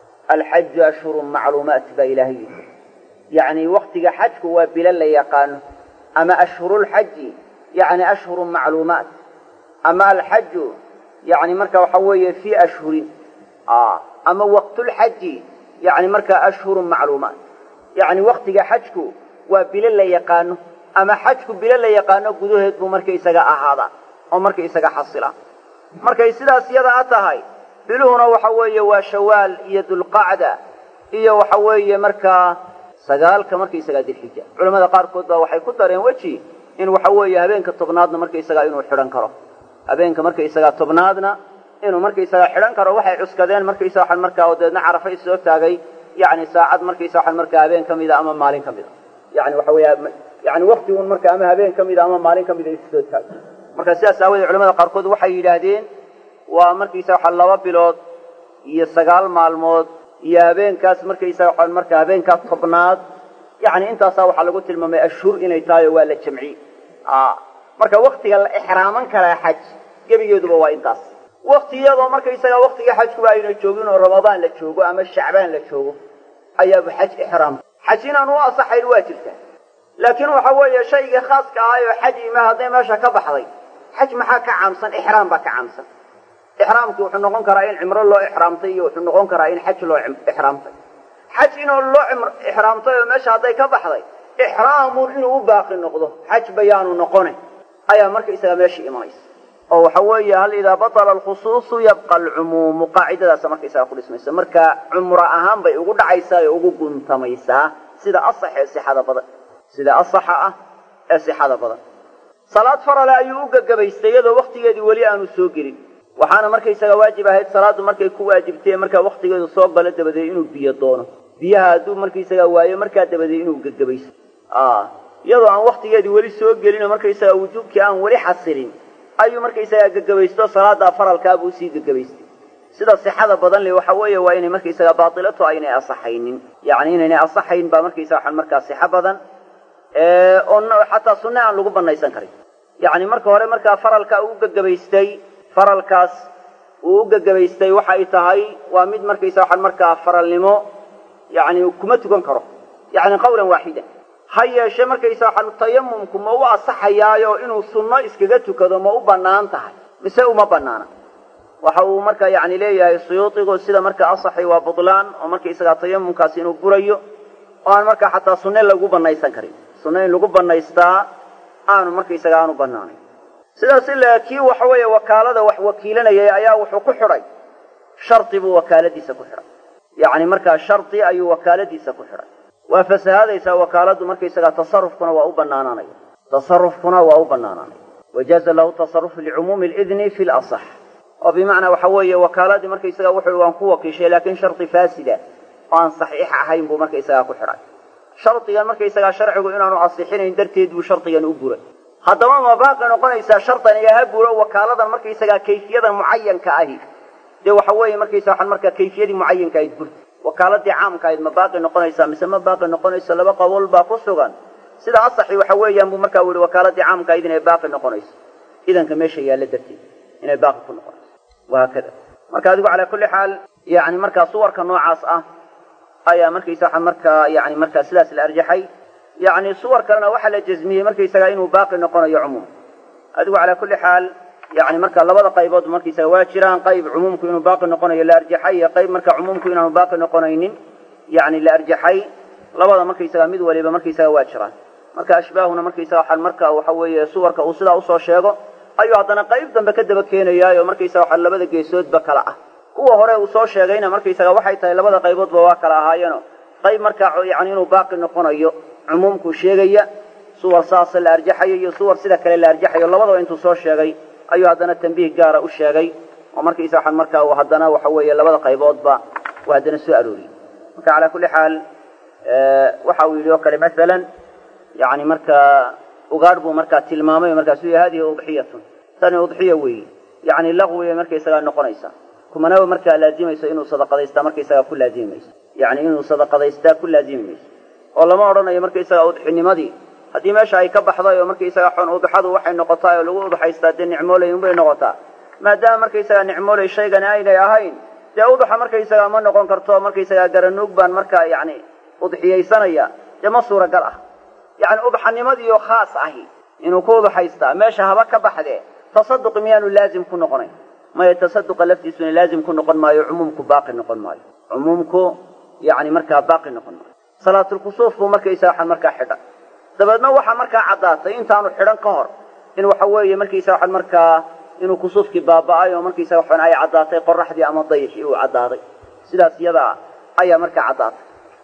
alxaju ashhurun macluumaat baa ilaahay yidhi yacni waktiga xajku waa bilo la yaqaano ama ashhurulxaji yacni ashhurun macluumaat ama alxaju yani marka waxa weeye fii ashhurin ama waqtulxaji yani markaa ashhurun macluumaat yacni waktiga xajku waa bilo la yaqaano ama xajku bilo la yaqaano gudaheed buu markaysaga ahaadaa oo markaysaga xasila markay sidaas yada a tahay biluhuna waxa weeye waa shawaal iyo dulqacda iyo waxa weeye markaa sagaalka markaysagaa dilxija culamada qaarkood baa waxay ku dareen weji in waxa weeye habeenka tobnaadna markaysagaa inuu xidhan karo habeenka markaysagaa tobnaadna inuu markaysagaa xidhan karo waxay cuskadeen markaysa waxaan markaa oo deedna carafa isoo taagay yani saacad markaysa waxaan markaa habeen ka mida ama maalin ka mida yani waxa weeye yani waktigun marka ama habeen ka mida ama maalin ka mida isoo taagay marka sidaas aawadeed culamada qaarkood waxay yidhaahdeen waa markaysa waxa laba bilood iyo sagaal maalmood iyo habeenkaas markaysa waxaan marka habeenkaa tobnaad yani intaasaa waxaa lagu tilmaamay ashhur inay tahay oo waa la jamciyey marka waktiga la ixraaman karaa xaj gebigeeduba waa intaas wakti iyadoo markaysaga waktiga xajkuba ayna joogin oo ramadaan la joogo ama shacbaan la joogo ayaaba xaj ixraam xaj inaan u asaxayn waa jirta laakiin waxa weeye shaygii khaaska ahay oo xaj ima hadday meesha ka baxday xaj maxaa ka caamsan ixraam baa ka caamsan ixraamkii wuxuu noqon karaa in cimro loo ixraamtay iyo wuxuu noqon karaa in xaj loo ixraamtay xaj inuu loo ixraamtay oo meesha hadday ka baxday ixraamun inuu u baaqi noqdo xaj bayaanu noqone ayaa markaysaga meeshii imanaysa oo waxa weeye hal idaa batala alkhusuusu yabqa alcumuumu qaacidadaasa markaysaga ku dhismaysa marka cumro ahaan bay ugu dhacaysaa ee ugu guntamaysaa sida asax ee sixada badan sida asaxa ah ee sixada badan salaad farale ayuu u gagabaystay iyadoo waktigeedii weli aanu soo gelin waxaana markaysaga waajib ahayd salaaddu markay ku waajibtay markaa waktigeedu soo galo dabadeed inuu biyo doono biyaha hadduu markaysaga waayo markaa dabadeed inuu gagabaysto iyadoo aan waktigeedii weli soo gelin oo markaysaga wujuubkii aan weli xasilin ayuu markaysaga gagabaysto salaada faralkaabuu usii gagabaystay sida sixada badan le waxa weeye waa inay markaysaga baatilato aynay asaxaynin yani inaynay asaxayn baa markaysaga waxaan markaa sixo badan oo xataa sunne aan lagu banaysan karin yani marka hore markaa faralka uu gagabaystay faralkaas uu u gagabaystay waxay tahay waa mid markaysa waxaan markaa faralnimo yani kuma tukan karo yani qawlan waaxida ha yeeshe markaysa waxaan tayamumku ma u asaxayaayo inuu sunno iskaga tukado ma u bannaan tahay mise uma bannaana waxa uu marka yani leeyahay suyuudigu sida marka asaxi waa butlaan oo markaysagaa tayamumkaasi inuu burayo oo aan markaa xataa sunne lagu banaysan karin sunne in lagu banaystaa aanu markaysaga aanu bannaanayn sidaas ila kii waxa weeye wakaalada wax wakiilanayay ayaa wuxuu ku xidhay shardi buu wakaaladiisa ku xidhay yacni markaa shardi ayuu wakaaladiisa ku xidhay waa fasahaadaysaa wakaaladdu markaysagaa tasarufkuna waa u bannaanaanaya tasarufkuna waa u bannaanaanaya wajaaza lahu tasarufu licumuumi lidni fi lasax oo bimacnaa waxa weeye wakaaladii markaysagaa wuxuu waan ku wakiishay laakiin shardi faasida oo aan saxiix ahayn buu markaysagaa ku xidhay shardigan markaysagaa sharcigu inaanu asixinayn darteed buu shardigan u buray haddaba ma baaqi noqonaysaa shardan iyo ha buro wakaaladan markaysagaa kayfiyadan mucayanka ahi dee waxa weeye markaysa waxaan markaa kayfiyadii mucayanka ahayd burta wakaaladii caamka ahayd ma baaqi noqonaysaa mise ma baaqi noqonayso laba qabool baa ku sugan sida asaxi waxa weeyaan buu markaa yihi wakaaladii caamka ahayd inay baaqi noqonayso idanka meesha yaalla darteed inay baaqi ku noqonayso wahaakada marka adigu calaa kulli xaal yani markaa suwarka noocaas ah ayaa markaysa waxaa markaa yani markaa sidaas la arjaxay yani suwar kalena waxaa la jazmiyey markaysaga inuu baaqi noqonayo cumuum adigu calaa kulli xaal yani marka labada qaybood markaysaga waa jiraan qayb cumuumku inuu baaqi noqonayo la arjaxay iyo qayb marka cumuumku inaanu baaqi noqonaynin yani la arjaxay labada markaysaga mid waliba markaysaga waa jiraan marka ashbaahuna markaysaga waxaan marka waxa weeye suwarka uu sidaa usoo sheego ayuu haddana qayb dambe ka daba keenayaayo markaysaga waxaa labada geesoodba kala ah kuwa hore uu soo sheegayna markaysaga waxay tahay labada qayboodba waa kala ahaayeeno qayb markaa yani inuu baaqi noqonayo cumuumku sheegaya suwar saasa la arjaxayo iyo suwar sida kale la arjaxayo labadaba intuu soo sheegay ayuu haddana tambiih gaara u sheegay oo markaysa waxaan markaa uu haddana waxa weeye labada qayboodba uu haddana soo arooriyey marka calaa kulli xaal waxa uu yidhi oo kale masalan yani markaa ugaadh buu markaa tilmaamay markaasuu yihi hadihi udxiyatun tani udxiya weeye yani laqwibay markaysagaa noqonaysaa kumanaba markaa laazimayso inuu sadaqadaystaa markaysagaa ku laazimi mayso yani inuu sadaqadaystaa ku laazimi mayso oo lama odhanayo markaysaga udxinimadii haddii meesha ay ka baxday oo markaysaga xon udxadu waxay noqotaa oo lagu udxaystaa dee nicmooley unbay noqotaa maadaama markaysaga nicmooley shaygani aynay ahayn dee udxa markaysaga ma noqon karto markaysaga garanuug baan markaa yani udxiyaysanaya dee ma suuragal ah yani udxanimadiioo khaas ahi inuu ku udxaystaa meesha haba ka baxdee tasaduq miyaanu laazim ku noqonayn maya tasaduqa laftiisuna laazim ku noqon maayo cumuumku baaqi noqon maayo cumuumku yani markaa baaqi noqon maayo salaatulkusuuf buu markaysaga waxaan markaa xidhan dabeedna waxaa markaa caddaatay intaanu xidhan ka hor in waxa weeye markaysa waxaan markaa inuu kusuufkii baaba'ay oo markaysaga waxaan ay caddaatay qoraxdii ama dayixii uu caddaaday sidaas iyadaa ayaa markaa caddaatay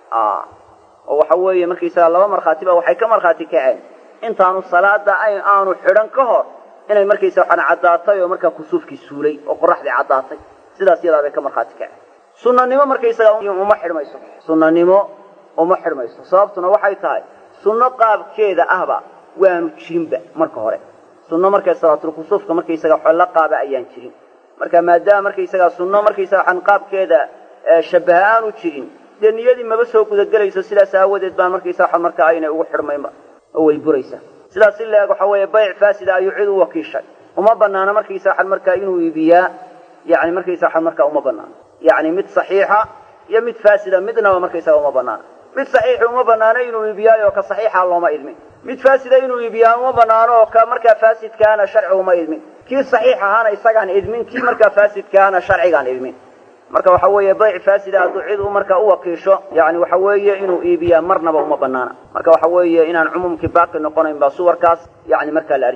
oo waxa weeye markaysaga laba markhaati ba waxay ka markhaati kaceen intaanu salaada aanu xidhan ka hor inay markaysa waxaan caddaatay oo markaa kusuufkii suulay oo qoraxdii caddaatay sidaas iyadaa bay ka markhaati kaceen sunanimo markaysaga uma xidhmayso sunanimo uma xidhmayso sababtuna waxay tahay sunno qaabkeeda ahba waanu jirinba marka hore sunno markay salaatulkusuufka markaysaga xollo qaaba ayaan jirin marka maadaama markaysaga sunno markaysaga waxaan qaabkeeda shabaha aanu jirin dee niyadii maba soo gudagelayso sidaas aawadeed baan markaysa waxa markaa aynay ugu xidhmaynba oo way buraysaa sidaas in la-eg waxa weeye bayc faasida ayuu cid u wakiishay uma banaana markaysa waxaan markaa inuu iibiyaa yani markaysa waxaan markaa uma banaano yani mid saxiixa iyo mid faasida midnaba markaysaga uma banaana mid saxiixi uma banaano inuu iibiyaayo ka saxiixa looma idmin mid faasida inuu iibiyaa uma banaano oo ka markaa faasidkaana sharci uma idmin kii saxiix ahaana isagaan idmin kii markaa faasidkaana sharcigaan idmin marka waxa weeye bayc faasida hadduu cid u markaa u wakiisho yani waxa weeye inuu iibiyaa marnaba uma banaana marka waxa weeye inaan cumuumkii baaqi noqonayn baa suwarkaas yani markaa la arjaxay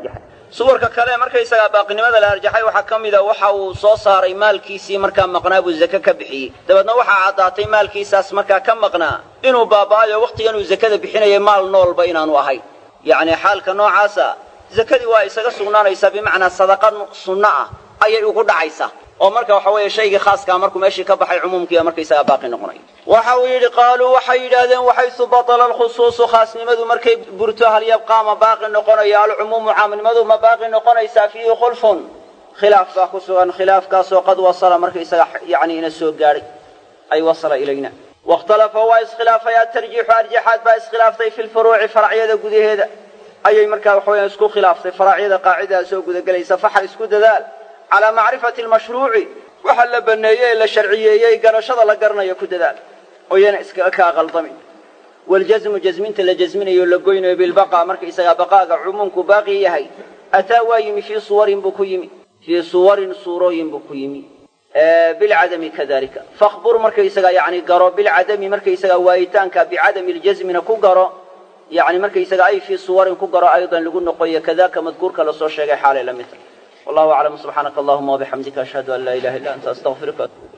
suwarka kale markaysagaa baaqinimada la arjaxay waxaa ka mida waxa uu soo saaray maalkiisii markaa maqnaa buu zake ka bixiyey dabeedna waxaa caddaatay maalkiisaas markaa ka maqnaa inuu baaba'ayo wakhtigan uu zakada bixinayay maal noolba inaanu ahayn yacni xaalka noocaasa zakadii waa isaga sugnaanaysaa bimacnaa sadaqa sunno ah ayay ugu dhacaysaa oo marka waxa weeye shaygii khaaskaa markuu meeshii ka baxay cumuumkiiba markaysagaa baaqi noqonaya waxa uu yidhi qaaluu waxay yidhaahdeen waxaysu batala alkhusuusu khaasnimadu markay burto hal yabqaa ma baaqi noqonaya alcumuumu caamnimadu ma baaqi noqonaysaa fiihi khulfun khilaaf baa ku sugan khilaafkaasoo qad wasala markaysaga yani ina soo gaadhay ay wasala ilayna wakhtalafa waa iskhilaafay atarjiixu arjaxaad baa iskhilaaftay fi lfuruuci faracyada gudaheeda ayay markaa waxaweya isku khilaaftay faracyada qaacidaa soo gudagelaysa faxa isku dadaal calaa macrifati almashruuci waxa la baneeyey ee la sharciyeeyey garashada la garanayo ku dadaal oo yana iskaga kaa qaldamin waljasmu jasminta la jasminayo la goynayo bilbaqa markaysagaa baqaaga cumuumku baaqi yahay ataa waa yimi fii suwarin buu ku yimi fii suwarin suurooyin buu ku yimi bilcadami kadalika fakbur markaysagaa yani garo bilcadami markaysagaa waayitaanka bicadami ljasmina ku garo yani markaysaga ay fii suwarin ku garo aydan lagu noqoyo kadaka madkuurka lasoo sheegay xaalay la mid tahay wallahu aclam subxaanaka allahuma wabixamdika ashhadu an laa ilaha illa anta astaqfiruka